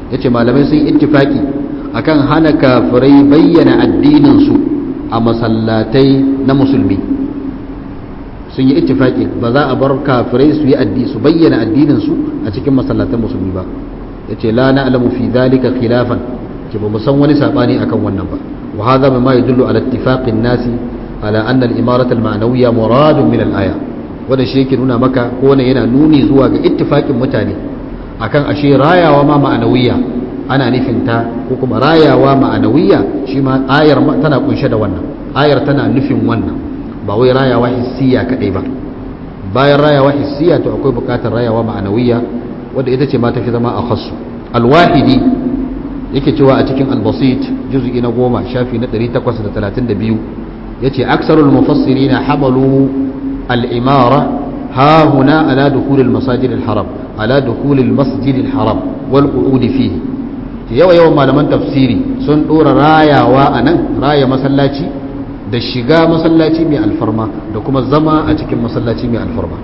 yace malamai sun ittifaki akan hana kafirai bayyana addinin su a masallatai na musulmi sun yi ittifaki ba za a bar kafirai su yi addini su bayyana addinin su a cikin masallatan musulmi ba yace la na'lamu fi dhalika khilafan ke ba mu san wani sabani akan wannan ba wa hadha bima yadullu ala ittifaqin nasi ala anna al-imarata al-ma'nawiyya muradun min al-aya wanda shi yake nuna maka ko wannan yana nuni zuwa ga ittifaqin mutane akan ashe rayawa ma ma'anawiyya ana nufin ta ko kuma rayawa ma'anawiyya shi ma ayar tana kunshe da wannan ayar tana nufin wannan ba wai rayawa hissiya kadai ba bayan rayawa hissiya to akwai bukatar rayawa ma'anawiyya wadda ita ce ma tafi zama a khassu alwahidi yake cewa a cikin albasit juz'i na goma shafi na 832 yace aksarul mufassirin hamalu al-imara ha huna ala dukhul al-masajid al-haram ala dukhul al-masjid al-haram wal qu'ud fihi yawa yawan malaman tafsiri sun dora rayawa anan raya masallaci da shiga masallaci mai alfarma da kuma zama a cikin masallaci mai alfarma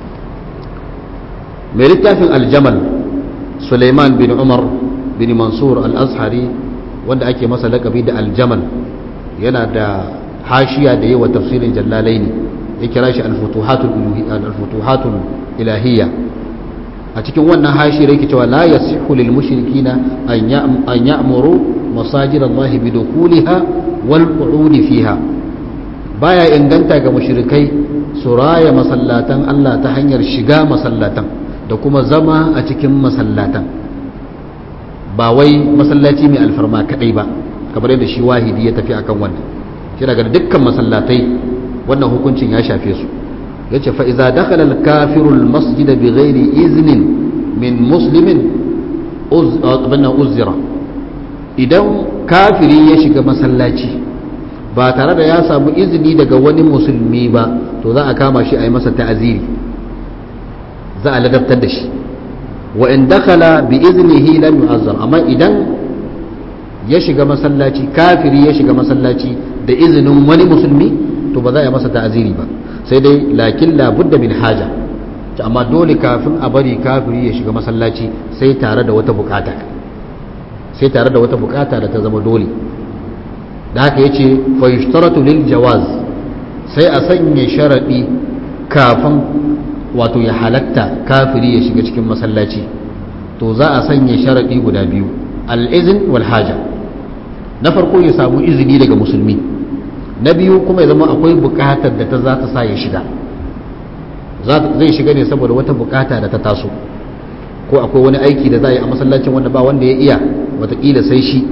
mai littafin aljamal suleiman bin umar bin mansur al-azhari wanda ake masa lakabi da aljamal yana da hashiya da yawa tafsirin jallalai ne ya kira shi al-futuhatul ilahiyya a cikin wannan hashiyar yake cewa la yasihu lil mushrikina an ya'muru masajid Allah bi dukuliha wal qu'udi fiha baya inganta ga mushrikai su raya masallatan Allah ta hanyar shiga masallatan da kuma zama a cikin masallatan ba wai masallaci mai alfarma kadai ba kamar yadda shi wahidi ya tafi akan wannan shi daga dukkan masallatai wannan hukuncin ya shafe su yace fa iza dakhala al-kafiru al-masjid bi ghairi iznin min muslimin uzira idan kafiri ya shiga masallaci ba tare da ya samu izini daga wani musulmi ba to za a kama shi a yi masa ta'aziri za a ladabtar da shi wa in dakhala bi iznihi lam yu'azzar amma idan ya shiga masallaci kafiri ya shiga masallaci da izinin wani musulmi to ba za a yi masa ta'aziri ba sai dai lakin la budda min haja amma dole kafin a bari kafiri ya shiga masallaci sai tare da wata bukata sai tare da wata bukata da ta zama dole da haka yace fa yushtaratu lil jawaz sai a sanya sharadi kafin wato ya halatta kafiri ya shiga cikin masallaci to za a sanya sharadi guda biyu al-izn wal haja na farko ya samu izini daga musulmi na biyu kuma ya zama akwai bukatar da ta za ta sa ya shiga zai shiga ne saboda wata bukata da ta taso ko akwai wani aiki da za a yi a masallacin wanda ba wanda ya iya watakila sai shi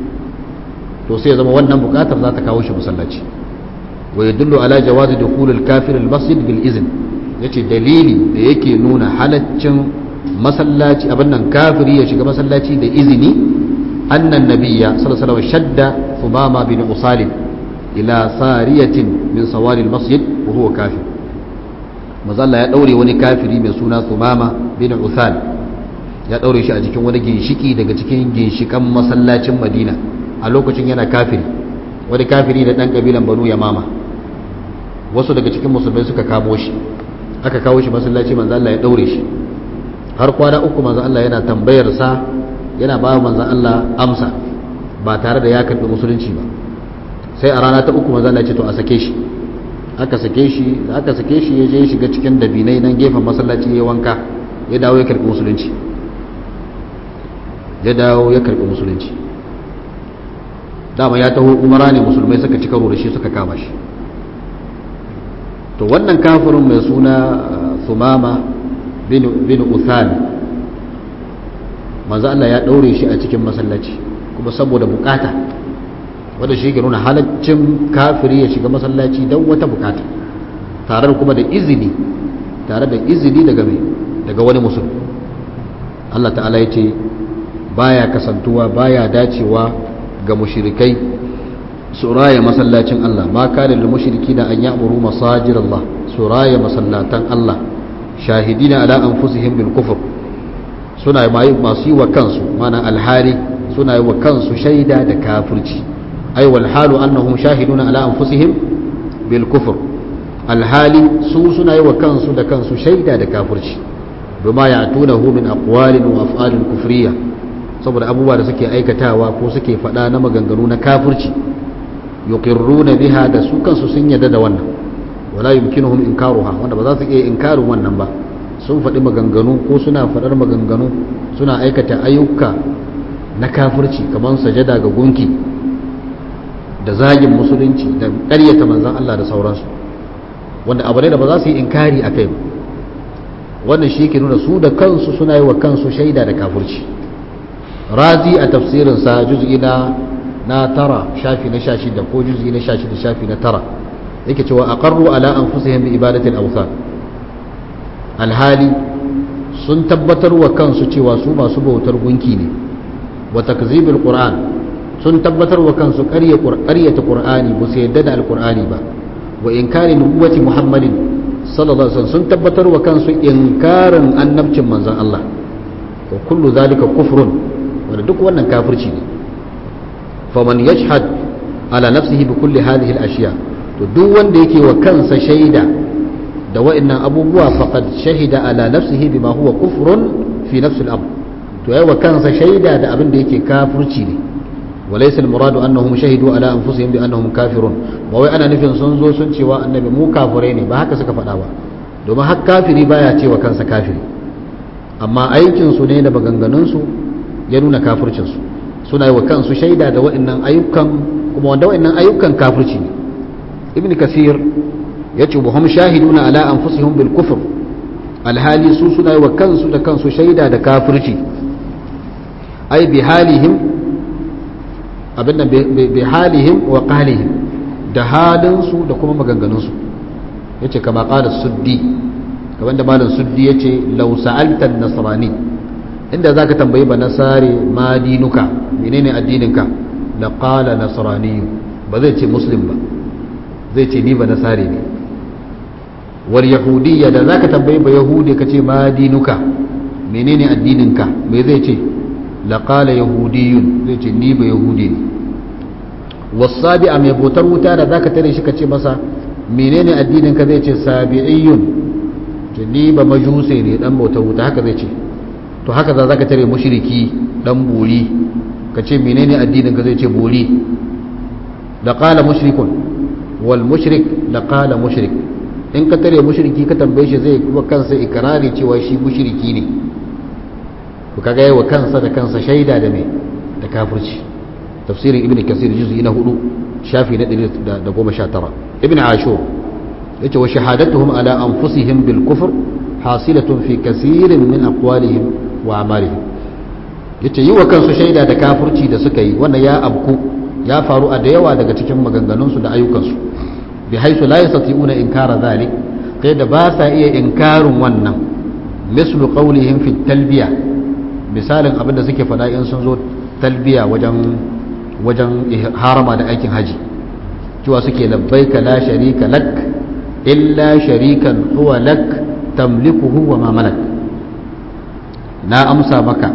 to sai ya zama wannan bukatar za ta kawo shi masallaci wa yadullu ala jawazi dukhul al-kafir al-masjid bil izn yace dalili da yake nuna halaccin masallaci abin nan kafiri ya shiga masallaci da izini annan nabiyya sallallahu alaihi wasallam shadda thumama bin usalim ila sariyatin min sawari al-masjid wa huwa kafir mazalla ya daure wani kafiri mai suna thumama bin uthal ya daure shi a cikin wani ginshiki daga cikin ginshikan masallacin madina a lokacin yana kafiri wani kafiri da dan kabilan banu yamama wasu daga cikin musulmai suka kamo shi aka kawo shi masallaci manzo Allah ya daure shi har kwana uku manzo Allah yana tambayar sa yana ba manzo Allah amsa ba tare da ya karbi musulunci ba sai a rana ta uku manzo Allah ya ce to a sake shi aka sake shi da aka sake shi ya je shiga cikin dabinai nan gefen masallaci ya wanka ya dawo ya karbi musulunci ya dawo ya karbi musulunci dama ya taho umara ne musulmai suka ci karo da shi suka kama shi to wannan kafirin mai suna sumama bin uthal manzo Allah ya daure shi a cikin masallaci kuma saboda bukata wanda shi ke nuna halaccin kafiri ya shiga masallaci don wata bukata tare kuma da izini tare da izini daga mai daga wani musulmi Allah ta'ala ya ce baya kasantuwa baya dacewa ga mushrikai su raya masallacin Allah ma kana lil mushrikina an ya'muru masajid Allah su raya masallatan Allah shahidina ala anfusihim bil kufr suna masu yi wa kansu mana alhari suna yi wa kansu shaida da kafirci ai wal halu annahum shahiduna ala anfusihim bil kufr alhali su suna yi wa kansu da kansu shaida da kafirci bima ya'tunahu min aqwalin wa af'alin kufriyya saboda abubuwa da suke aikatawa ko suke faɗa na maganganu na kafirci yuqirruna biha da su kansu sun yadda da wannan wala yumkinuhum inkaruha wanda ba za su iya inkarin wannan ba sun faɗi maganganu ko suna faɗar maganganu suna aikata ayyuka na kafirci kamar sajada ga gunki da zagin musulunci da ƙaryata manzan Allah da sauransu wanda abu ne da ba za su yi inkari a kai wannan shi ke nuna su da kansu suna yi wa kansu shaida da kafirci razi a tafsirinsa juz'i na na tara shafi na shashi da ko juz'i na shashi da shafi na tara yake cewa aqarru ala anfusihim bi ibadatil awthan alhali sun tabbatar wa kansu cewa su masu bautar gunki ne wa takzibil qur'an sun tabbatar wa kansu ƙaryata qur'ani ba su yadda da alqur'ani ba wa inkari nubuwati muhammadin sallallahu alaihi wasallam sun tabbatar wa kansu inkarin annabcin manzon Allah wa kullu zalika kufrun wanda duk wannan kafirci ne faman yashhad ala nafsihi bi kulli hadhihi al-ashiya to duk wanda yake wa kansa shaida da wa'annan abubuwa faqad shahida ala nafsihi bima huwa kufrun fi nafsi al-amr to yayi wa kansa shaida da abin da yake kafirci ne walaysa al-muradu annahum shahidu ala anfusihim bi annahum kafirun ba wai ana nufin sun zo sun cewa annabi mu kafirai ne ba haka suka faɗa ba domin har kafiri baya cewa kansa kafiri amma aikin su ne da maganganun su ya nuna kafircin su suna yi wa kansu shaida da wa'annan ayyukan kuma wanda wa'annan ayyukan kafirci ne ibn kasir ya ce wa hum shahiduna ala anfusihim bil kufr alhali su suna yi wa kansu da kansu shaida da kafirci ai bi halihim abinda bi halihim wa qalihim da halin su da kuma maganganun su yace kama qala suddi kamar da malam suddi yace law sa'alta an-nasrani inda zaka tambayi ba nasare ma dinuka menene addininka la qala nasrani ba zai ce muslim ba zai ce ni ba nasare ne wal yahudiyya da zaka tambayi ba yahudi ka ce ma dinuka menene addininka me zai ce la qala yahudiyyun zai ce ni ba yahudi ne wasabi'a mai botar wuta da zaka tare shi ka ce masa menene addininka zai ce sabi'iyyun ce ni ba majuse ne dan bautar wuta haka zai ce to haka za ka tare mushriki dan buri ka ce menene addininka zai ce buri da qala mushrikun wal mushrik da qala mushrik in ka tare mushriki ka tambaye shi zai kuma kansa ikrari cewa shi mushriki ne to kaga yayi wa kansa da kansa shaida da me da kafirci tafsirin ibnu kasir juz'i na 4 shafi na 119 ibnu ashur yace wa shahadatuhum ala anfusihim bil kufr hasilatun fi kaseerin min aqwalihim wa amalihim yace yi wa kansu shaida da kafirci da suka yi wannan ya abku ya faru a da yawa daga cikin maganganunsu da ayyukansu bi haisu la yastati'una inkara zalik kai da ba sa iya inkarin wannan mislu qawlihim fi talbiya misalin abin da suke faɗa in sun zo talbiya wajen wajen harama da aikin haji cewa suke labbaika la sharika lak illa sharikan huwa lak tamlikuhu wa ma malak na amsa maka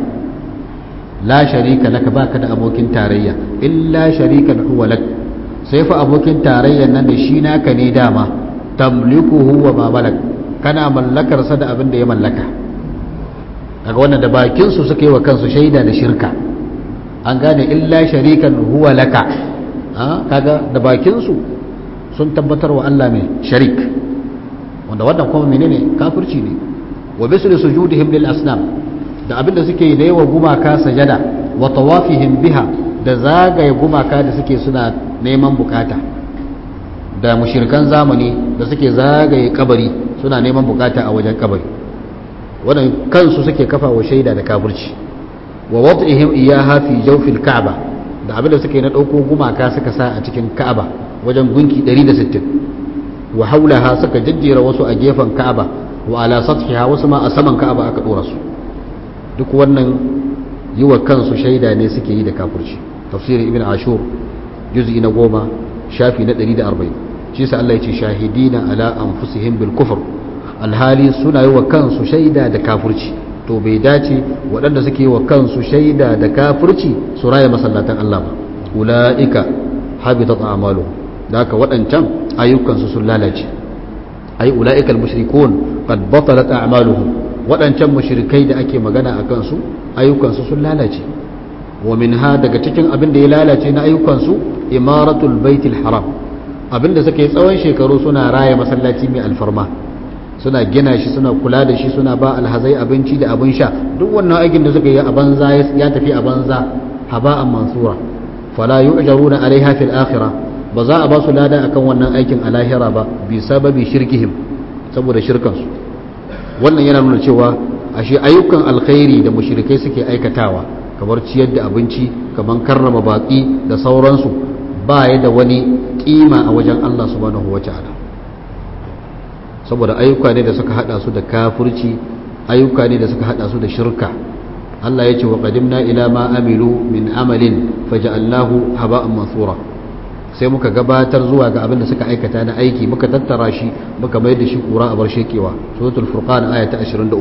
la sharika laka baka da abokin tarayya illa sharikan huwa lak sai fa abokin tarayyan nan da shi naka ne dama tamlikuhu wa ma malak kana mallakar sa da abin da ya mallaka kaga wannan da bakin su suka yi wa kansu shaida da shirka an gane illa sharikan huwa laka kaga da bakin su sun tabbatar wa Allah mai sharik wanda wannan kuma menene kafirci ne wa bisri sujudihim lil asnam da abin da suke yi da yawa gumaka sajada wa tawafihim biha da zagaye gumaka da suke suna neman bukata da mushirkan zamani da suke zagaye kabari suna neman bukata a wajen kabari wannan kansu suke kafa wa shaida da kafirci wa wad'ihim iyaha fi jawfil ka'ba da abin da suke na dauko gumaka suka sa a cikin ka'aba wajen gunki 160 wa haulaha suka jajjera wasu a gefen ka'aba wa ala sathiha wasu ma a saman ka'aba aka dora su duk wannan yi wa kansu shaida ne suke yi da kafirci tafsirin ibn ashur juz'i na goma shafi na 140 shi sa Allah ya ce shahidina ala anfusihim bil kufr alhali suna yi wa kansu shaida da kafirci to bai dace waɗanda suke wa kansu shaida da kafirci su raya masallatan Allah ba ula'ika habitat a'malu da haka waɗancan ayyukansu sun lalace ay ula'ikal mushrikun qad batalat a'maluhum waɗancan mushrikai da ake magana a kansu ayyukansu sun lalace wa minha daga cikin abin da ya lalace na ayyukansu imaratul baitul haram abin da suka yi tsawon shekaru suna raya masallaci mai alfarma suna gina shi suna kula da shi suna ba alhazai abinci da abin sha duk wannan aikin da suka yi a banza ya tafi a banza haba'an mansura fala yu'jaruna alaiha fil akhirah ba za a ba su lada akan wannan aikin a lahira ba bi sababi shirkihim saboda shirkansu wannan yana nuna cewa ashe ayyukan alkhairi da mushrikai suke aikatawa kamar ciyar da abinci kamar karrama baki da sauransu ba ya da wani kima a wajen Allah subhanahu wata'ala saboda ayyuka ne da suka hada su da kafirci ayyuka ne da suka hada su da shirka Allah ya ce wa qadimna ila ma amilu min amalin faja'alnahu haba'an mansura sai muka gabatar zuwa ga abin da suka aikata na aiki muka tattara shi muka mai da shi kura a bar shekewa suratul furqan aya ta 23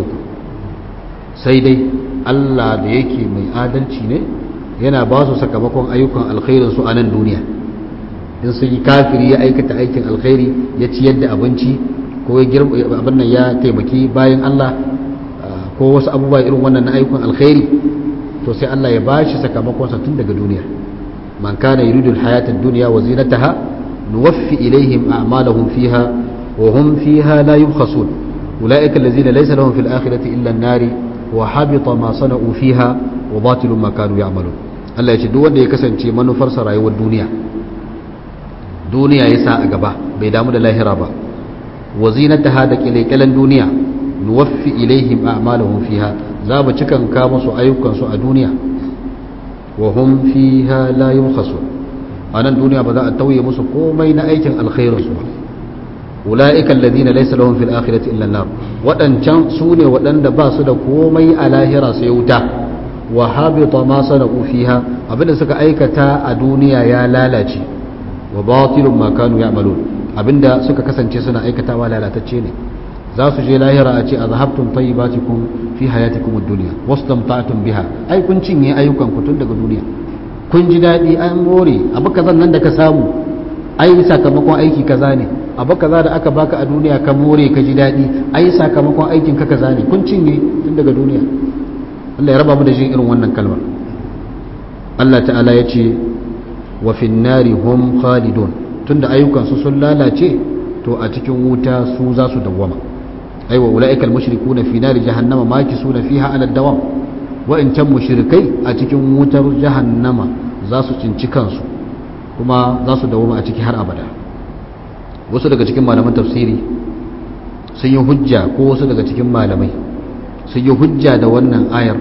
sai dai Allah da yake mai adalci ne yana ba su sakamakon ayyukan alkhairin su a nan duniya in sun yi kafiri ya aikata aikin alkhairi ya ciyar da abinci ko ya girma abin nan ya taimaki bayan Allah ko wasu abubuwa irin wannan na ayyukan alkhairi to sai Allah ya ba shi sakamakon sa tun daga duniya man kana yuridu alhayata ad-dunya wa zinataha nuwaffi ilayhim a'malahum fiha wa hum fiha la yubkhasun ulaika allazina laysa lahum fil akhirati illa an-nari wa habita ma sana'u fiha wa batilun ma kanu ya'malun Allah ya ce duk wanda ya kasance manufarsa rayuwar duniya duniya ya sa a gaba bai damu da lahira ba wa zinataha da kilekelen duniya nuwaffi ilaihim a'malahum fiha za mu cikan ka musu ayyukan su a duniya wa hum fiha la yubkhasun anan duniya ba za a tauye musu komai na aikin alkhairin su ba ulaika alladhina laysa lahum fil akhirati illa an-nar wadancan su ne wadanda ba su da komai a lahira sai wuta wa habita ma sana'u fiha abinda suka aikata a duniya ya lalace wa batilun ma kanu ya'malun abinda suka kasance suna aikatawa lalatacce ne za su je lahira a ce a zahabtun tayyibatikum fi hayatikum ad-dunya wastamta'tum biha ai kun cinye ayyukan ku tun daga duniya kun ji dadi an more abu kazan nan da ka samu ai sakamakon aiki kaza ne abu kaza da aka baka a duniya ka more ka ji dadi ai sakamakon aikin ka kaza ne kun cinye tun daga duniya Allah ya raba mu da jin irin wannan kalmar Allah ta'ala ya ce wa fin nari hum khalidun tunda ayyukan su sun lalace to a cikin wuta su za su dawwama aiwa ulaika almushrikuna fi nari jahannama makisuna fiha ala dawam wa in can mushrikai a cikin wutar jahannama za su cinci kansu kuma za su dawwama a ciki har abada wasu daga cikin malaman tafsiri sun yi hujja ko wasu daga cikin malamai sun yi hujja da wannan ayar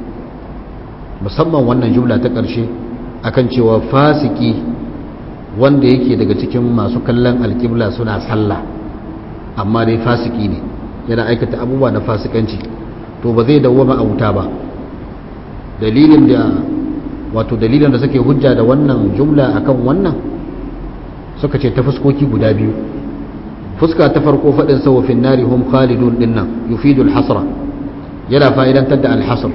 musamman wannan jumla ta ƙarshe akan cewa fasiki wanda yake daga cikin masu kallon alƙibla suna sallah amma dai fasiki ne yana aikata abubuwa na fasikanci to ba zai dawwama a wuta ba dalilin da wato dalilin da suke hujja da wannan jumla akan wannan suka ce ta fuskoki guda biyu fuska ta farko faɗin sa wafin nari hum khalidun dinnan yufidul hasra yana fa'idantar da alhasr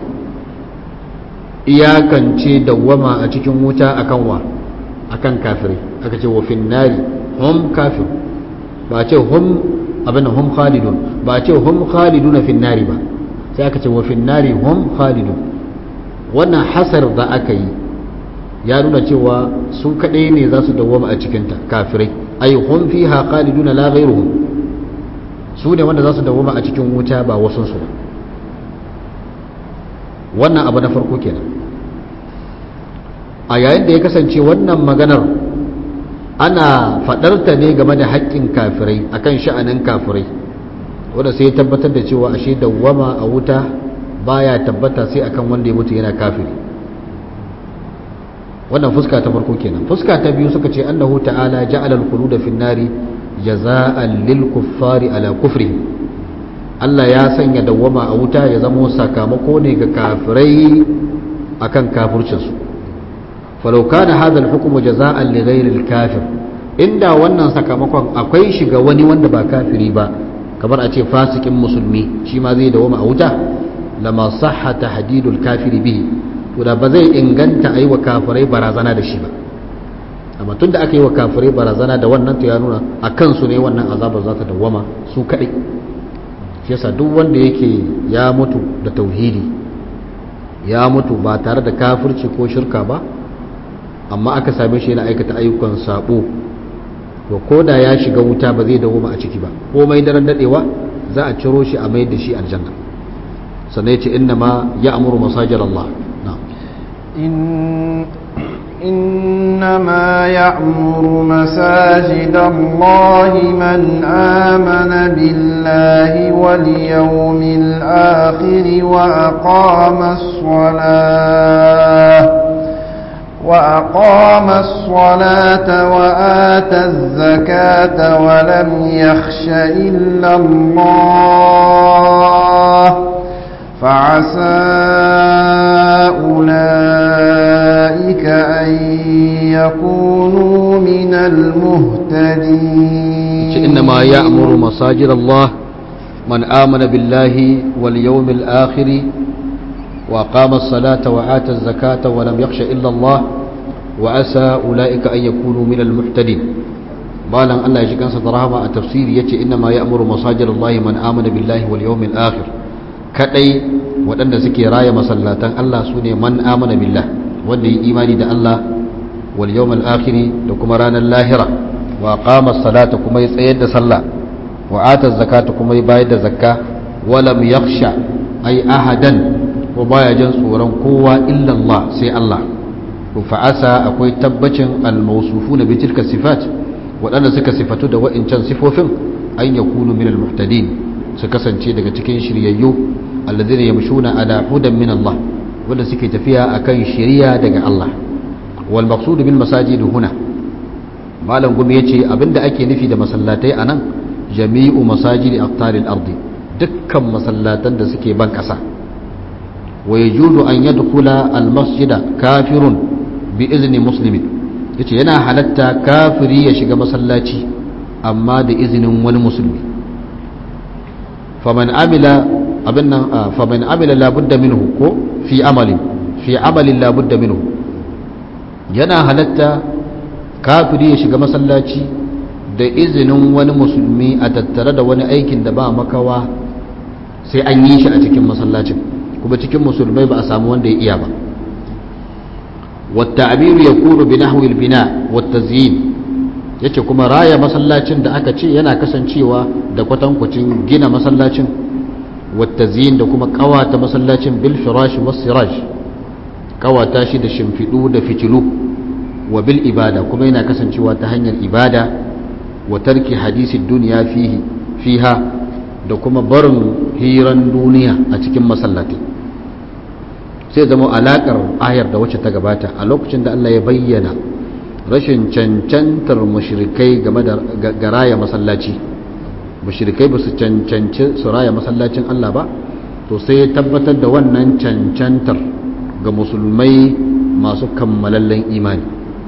iyakance dawwama a cikin wuta akan wa akan kafirai aka ce wafin nari hum kafir ba ce hum abin hum khalidun ba ce hum khalidun fin nari ba sai aka ce wafin nari hum khalidun wannan hasar da aka yi ya nuna cewa su kaɗai ne za su dawwama a cikinta kafirai ai hum fiha khaliduna la ghayruhum su ne wanda za su dawwama a cikin wuta ba wasu su wannan abu na farko kenan a yayin da ya kasance wannan maganar ana faɗarta ne game da haƙƙin kafirai akan sha'anin kafirai wanda sai ya tabbatar da cewa ashe dawwama a wuta baya tabbata sai akan wanda ya mutu yana kafiri wannan fuska ta farko kenan fuska ta biyu suka ce annahu ta'ala ja'ala al-khulud fi an-nari jaza'an lil kuffari ala kufri Allah ya sanya dawwama a wuta ya zamo sakamako ne ga kafirai akan kafircin su falau kana hadha al-hukm jaza'an li ghayri al-kafir inda wannan sakamakon akwai shi ga wani wanda ba kafiri ba kamar a ce fasikin musulmi shi ma zai dawwama a wuta lama sahha tahdidul kafiri bihi to da ba zai inganta a yi wa kafirai barazana da shi ba amma tun da aka yi wa kafirai barazana da wannan to ya nuna a kansu ne wannan azabar za ta dawwama su kaɗai shi yasa duk wanda yake ya mutu da tauhidi ya mutu ba tare da kafirci ko shirka ba amma aka same shi yana aikata ayyukan sabo to ko da ya shiga wuta ba zai dawo a ciki ba komai daren dadewa za a ciro shi a mai da shi aljanna sannan ya ce inna ma ya amuru masajir Allah إنما يعمر مساجد الله من آمن بالله واليوم الآخر وأقام الصلاة وأقام الصلاة وآتى الزكاة ولم يخش إلا الله فعسى أولئك أن يكونوا من المهتدين إنما يأمر مساجد الله من آمن بالله واليوم الآخر وأقام الصلاة وآتى الزكاة ولم يخش إلا الله وأسى أولئك أن يكونوا من المحتدين بالا الله يجي كان سترهما التفسير يتي إنما يأمر مساجد الله من آمن بالله واليوم الآخر كأي وأن سكي راية مسلاتان الله سوني من آمن بالله وأن إيماني دا الله واليوم الآخر لكم رانا اللاهرة وأقام الصلاة كما يسيد صلى وآتى الزكاة كما يبايد زكاة ولم يخشى أي أحدا ko baya jin tsoron kowa illa Allah sai Allah to fa'asa akwai tabbacin al-mawsufuna bi tilka sifat waɗanda suka sifatu da wa'incan sifofin an yakunu min al-muhtadin su kasance daga cikin shiryayyu alladhina yamshuna ala hudan min Allah wanda suke tafiya akan shiriya daga Allah wal maqsud bil masajid huna malam gumi yace abinda ake nufi da masallatai anan jami'u masajid aqtaril ardi dukkan masallatan da suke ban kasa ويجوز أن يدخل المسجد كافر بإذن مسلم yace yana halatta kafiri ya shiga masallaci amma da izinin wani musulmi faman amila abin nan faman amila labudda minhu ko fi amalin fi amalin labudda minhu yana halatta kafiri ya shiga masallaci da izinin wani musulmi a tattare da wani aikin da ba makawa sai an yi shi a cikin masallacin kuma cikin musulmai ba a samu wanda ya iya ba wata abiru ya kuru bi nahwil bina wata ziyin yace kuma raya masallacin da aka ce yana kasancewa da kwatankwacin gina masallacin wata ziyin da kuma kawata masallacin bil firash was siraj kawata shi da shimfidu da fitilu wa bil ibada kuma yana kasancewa ta hanyar ibada wa tarki hadisi duniya fihi fiha da kuma barin hiran duniya a cikin masallatai sai zama alakar ayar da wacce ta gabata a lokacin da Allah ya bayyana rashin cancantar mushrikai game da garaya masallaci mushrikai ba su cancanci su raya masallacin Allah ba to sai ya tabbatar da wannan cancantar ga musulmai masu kammalallen imani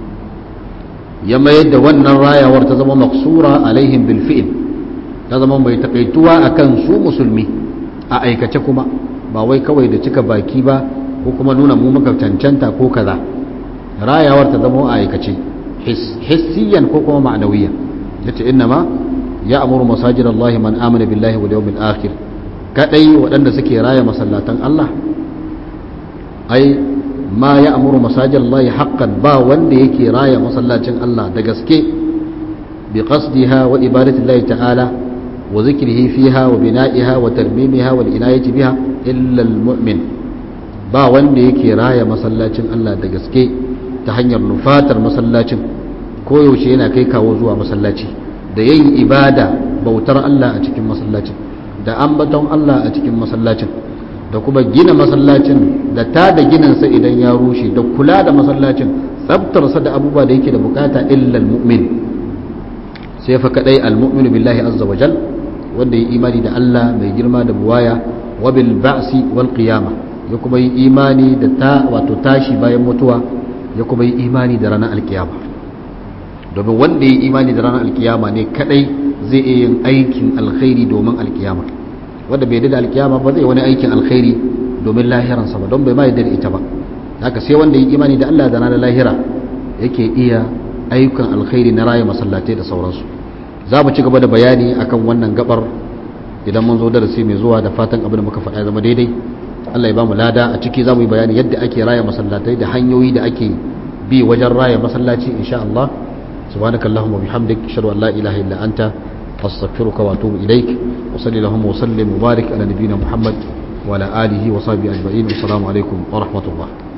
ya mayar da wannan rayawar ta zama maksura alaihim bil fi'l ta zama mai takaituwa akan su musulmi a aikace kuma ba wai kawai da cika baki ba ko kuma nuna mu muka cancanta ko kaza rayawar ta zama a aikace hissiyan ko kuma ma'anawiya yace innama ya amuru masajid Allah man amana billahi wal yawmil akhir kadai waɗanda suke raya masallatan Allah ai ma ya amuru masajid Allah haqqan ba wanda yake raya masallacin Allah da gaske bi qasdiha wa ibadati Allah ta'ala wa zikrihi fiha wa bina'iha wa tarmimiha wal inayati biha illa al mu'min ba wanda yake raya masallacin Allah da gaske ta hanyar nufatar masallacin koyaushe yana kai kawo zuwa masallaci da yin ibada bautar Allah a cikin masallacin da ambaton Allah a cikin masallacin da kuma gina masallacin da ta da ginansa idan ya rushe da kula da masallacin tsabtarsa da abubuwa da yake da bukata illal mu'min sai fa kadai al-mu'minu billahi azza wa jal wanda yi imani da Allah mai girma da buwaya wa bil ba'si wal qiyamah ya kuma yi imani da ta wato tashi bayan mutuwa ya kuma yi imani da ranar alkiyama domin wanda ya yi imani da ranar alkiyama ne kadai zai iya yin aikin alkhairi domin alkiyama wanda bai da alkiyama ba zai wani aikin alkhairi domin lahiransa ba don bai ma yadda da ita ba haka sai wanda ya yi imani da Allah da ranar lahira yake iya ayyukan alkhairi na raya masallatai da sauransu za mu ci gaba da bayani akan wannan gabar idan mun zo darasi mai zuwa da fatan abin da muka faɗa zama daidai Allah ya ba mu lada a ciki za mu yi bayani yadda ake raya masallatai da hanyoyi da ake bi wajen raya masallaci insha Allah subhanaka allahumma bihamdik ashhadu an la ilaha illa anta astaghfiruka wa atubu ilaik wa sallallahu wa sallim wa barik ala nabiyyina muhammad wa ala alihi wa sahbihi ajma'in assalamu alaikum wa rahmatullah